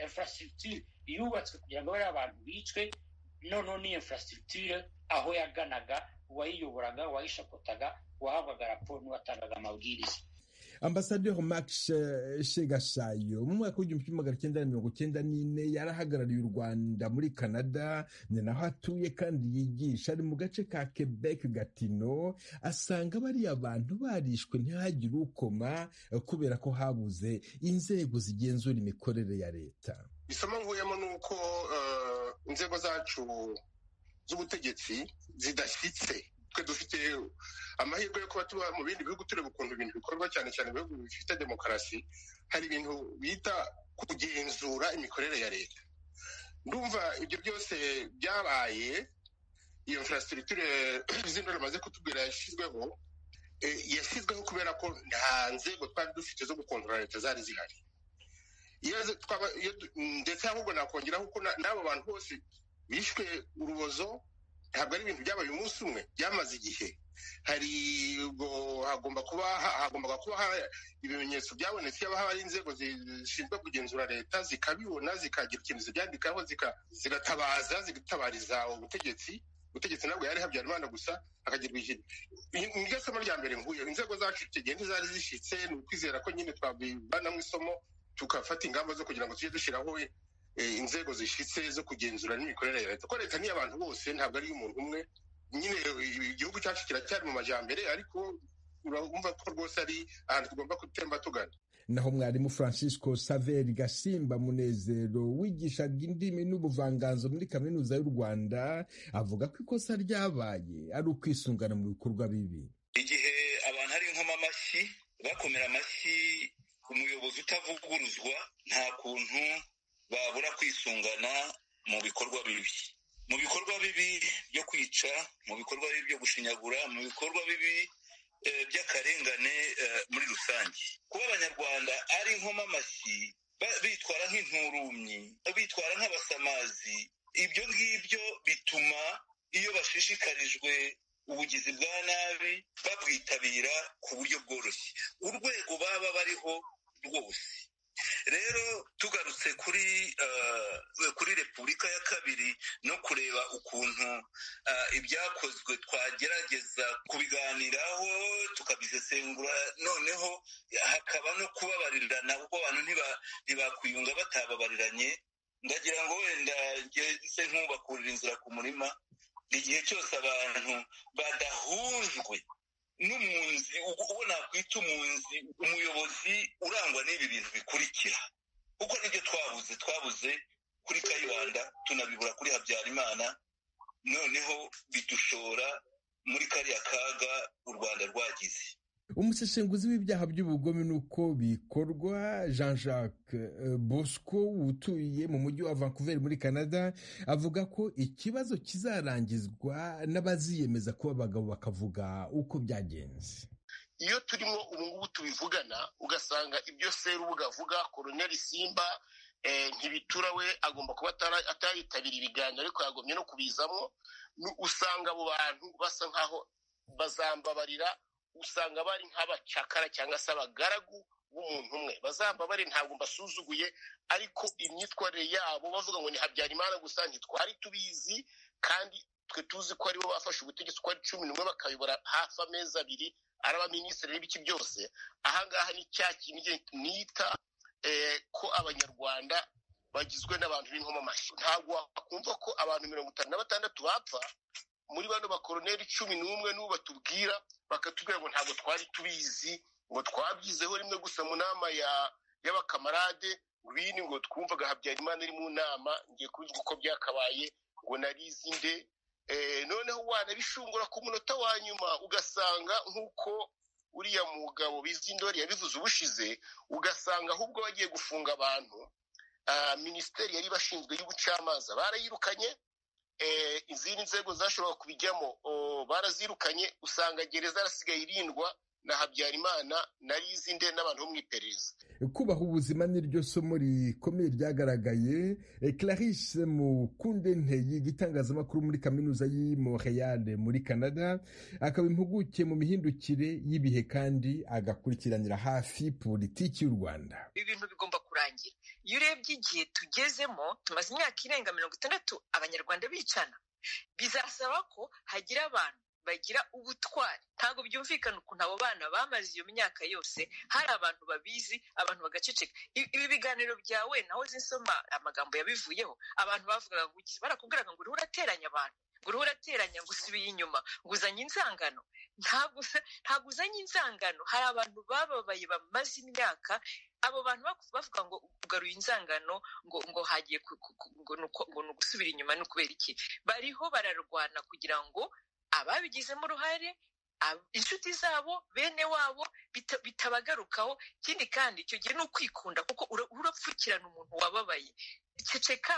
infrastructure yubatswe kugira ngo bariya abantu bicwe noneho ni infrastructure aho yaganaga uwayiyoboraga uwayishakotaga uwahabwaga raporo n'uwatangaga amabwiriza
ambasaderi max shegashayo mu mwaka w'igihumbi kimwe magana cyenda mirongo cyenda n'ine yarahagarariye u rwanda muri canada ni naho atuye kandi yigisha ari mu gace ka quebec gatino asanga bariya bantu barishwe ntihagire ukoma kubera ko habuze inzego zigenzura imikorere ya leta
isomo nkuyemo ni uko inzego zacu z'ubutegetsi zidashyitse twe dufite amahirwe yo kuba tuba mu bindi bihugu tureba ukuntu ibintu bikorwa cyane cyane ibihugu bifite demokarasi hari ibintu bita kugenzura imikorere ya leta ndumva ibyo byose byabaye iyo infrastructure z'indwara bamaze kutubwira yashyizweho yashyizweho kubera ko nta nzego twari dufite zo gukontorora leta zari zihari ndetse ahubwo nakongeraho ko n'abo bantu bose bishwe urubozo ntabwo ari ibintu byabaye umunsi umwe byamaze igihe hari ubwo hagomba kuba hagombaga kuba ibimenyetso byabonetse yaba hari inzego zishinzwe kugenzura leta zikabibona zikagira ikintu zibyandikaho zigatabaza zigatabariza ubutegetsi ubutegetsi ntabwo yari habyarimana gusa hakagirwa ikintu niryo somo rya mbere nkuyeho inzego zacu tugenda zari zishyitse ni ukwizera ko nyine twabivanamo isomo tugafata ingamba zo kugira ngo tujye dushyiraho inzego zishyitse zo kugenzura n'imikorere ya leta ko leta ni abantu bose ntabwo ari umuntu umwe nyine igihugu cyacu kiracyari mu majyambere ariko urumva ko rwose ari ahantu tugomba gutemba tugana
naho mwarimu francisco saveri gasimba munezero wigishaga indimi n'ubuvanganzo muri kaminuza y'u rwanda avuga ko ikosa ryabaye ari ukwisungana mu bikorwa bibi
igihe abantu ari nkoma amashyi bakomera amashyi umuyobozi utavuguruzwa nta kuntu babura kwisungana mu bikorwa bibi mu bikorwa bibi byo kwica mu bikorwa bibi byo gushinyagura mu bikorwa bibi by'akazi akarengane muri rusange kuba abanyarwanda ari inkomamashyi amashyi bitwara nk'inturumyi bitwara nk'abasamazi ibyo ngibyo bituma iyo bashishikarijwe ubugizi bwa nabi babwitabira ku buryo bworoshye urwego baba bariho rwose rero tugarutse kuri kuri repubulika ya kabiri no kureba ukuntu ibyakozwe twagerageza kubiganiraho tukabisesengura noneho hakaba no kubabarirana kuko abantu ntibakwiyunga batababariranye ndagira ngo wenda se nk'ubakurira inzira ku murima igihe cyose abantu badahujwe n'umunzi uwo nakwita umunzi umuyobozi urangwa n'ibi bintu bikurikira kuko nibyo twabuze twabuze kuri kayibanda tunabibura kuri habyarimana noneho bidushora muri kariya kaga u rwanda rwagize
umusesenguzi w'ibyaha by'ubugome n'uko bikorwa jean jacques bosco utuye mu mujyi wa vancouver muri canada avuga ko ikibazo kizarangizwa n'abaziyemeza kuba abagabo bakavuga uko byagenze
iyo turimo ubungubu tubivugana ugasanga ibyo serubuga avuga koroneri simba ntibitura we agomba kuba atayitabira ibiganiro ariko yagombye no kubizamo usanga abo bantu basa nkaho bazambabarira usanga bari nk'abacakara cyangwa se abagaragu b'umuntu umwe bazamba bari ntabwo mbasuzuguye ariko imyitwarire yabo bavuga ngo ni habyarimana gusa ntitwari tubizi kandi twe tuzi ko aribo bafashe ubutegetsi uko ari cumi n'umwe bakayobora hafi amezi abiri ari abaminisitiri n'ibiki byose ahangaha ni cya kintu nita ko abanyarwanda bagizwe n'abantu b'inkomamashyi ntabwo wakumva ko abantu mirongo itanu na batandatu bapfa muri bano bakoroneri cumi n'umwe n'ubu batubwira bakatubwira ngo ntabwo twari tubizi ngo twabyizeho rimwe gusa mu nama y'abakamarade bini ngo twumvaga habyarimana ari mu nama ngiye kubivuga uko byakabaye ngo narizi nde noneho wanabishungura ku munota wa nyuma ugasanga nk'uko uriya mugabo bizindori yabivuze ubushize ugasanga ahubwo bagiye gufunga abantu minisiteri yari bashinzwe y'ubucamanza barayirukanye izindi nzego zashobora kubijyamo barazirukanye usanga gereza yarasigaye irindwa na habyarimana na rizinde n'abantu bo mu iperereza
kubaha ubuzima niryo somo rikomeye ryagaragaye clarisse mukunde yiga itangazamakuru muri kaminuza y'i montreal muri canada akaba impuguke mu mihindukire y'ibihe kandi agakurikiranira hafi politiki y'u rwanda
ibi bintu bigomba kurangira iyo urebye igihe tugezemo tumaze imyaka irenga mirongo itandatu abanyarwanda bicana bizasaba ko hagira abantu bagira ubutwari ntabwo byumvikana ukuntu abo bana bamaze iyo myaka yose hari abantu babizi abantu bagaceceka ibi biganiro byawe naho zisoma amagambo yabivuyeho abantu bavugaga ngo barakubwiraga ngo uriho urateranya abantu ngo uriho urateranya ngo usubiye inyuma ngo uzanye inzangano ntabwo uzanye inzangano hari abantu bababaye bamaze imyaka abo bantu bavuga ngo ugaruye inzangano ngo ngo hagiye ngo ni ugusubira inyuma ni ukubera iki bariho bararwana kugira ngo ababigizemo uruhare inshuti zabo bene wabo bitabagarukaho ikindi kandi icyo gihe ni ukwikunda kuko urapfukirana umuntu wababaye ceceka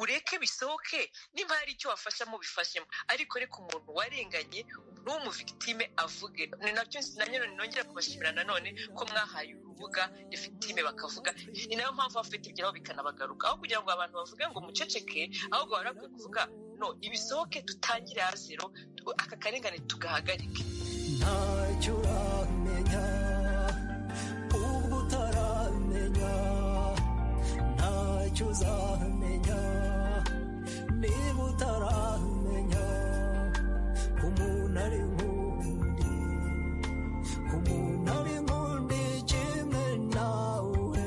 ureke bisohoke nimba hari icyo wafashamo bifashemo ariko reka umuntu warenganye n'umuvigitime avuge ni nabyo nanone nongera kubashimira nanone ko mwahaye urubuga efitime bakavuga ni nayo mpamvu bafite ibyabo bikanabagaruka aho kugira ngo abantu bavuge ngo muceceke ahubwo bari bakwiye kuvuga no ibisohoke dutangire zero aka karengane tugahagarike
ntacyo uramenya ubwo utaramenya ntacyo uzamenya niba utaramenya umuntu ari nk'undi umuntu ari nk'undi kimwe nawe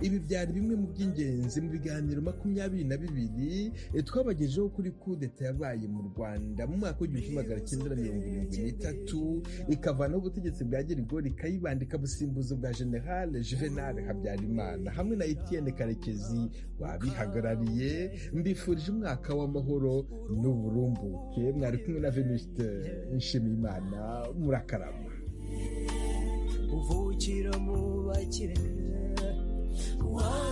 ibi byari bimwe mu by'ingenzi mu biganiro makumyabiri na bibiri twabagejeho kuri kudeta yabaye mu rwanda mu mwaka w'igihumbi kimwe magana cyenda mirongo irindwi n'itatu ikavanaho ubutegetsi bwa gerigori ikayibanda ikabusimbuza ubwa generale juvenal habyarimana hamwe na etienne karekezi wabihagarariye mbifurije umwaka w'amahoro n'uburumbuke mwari kumwe na venuste nshimiyimana murakarama
uvukira mu bakire Why?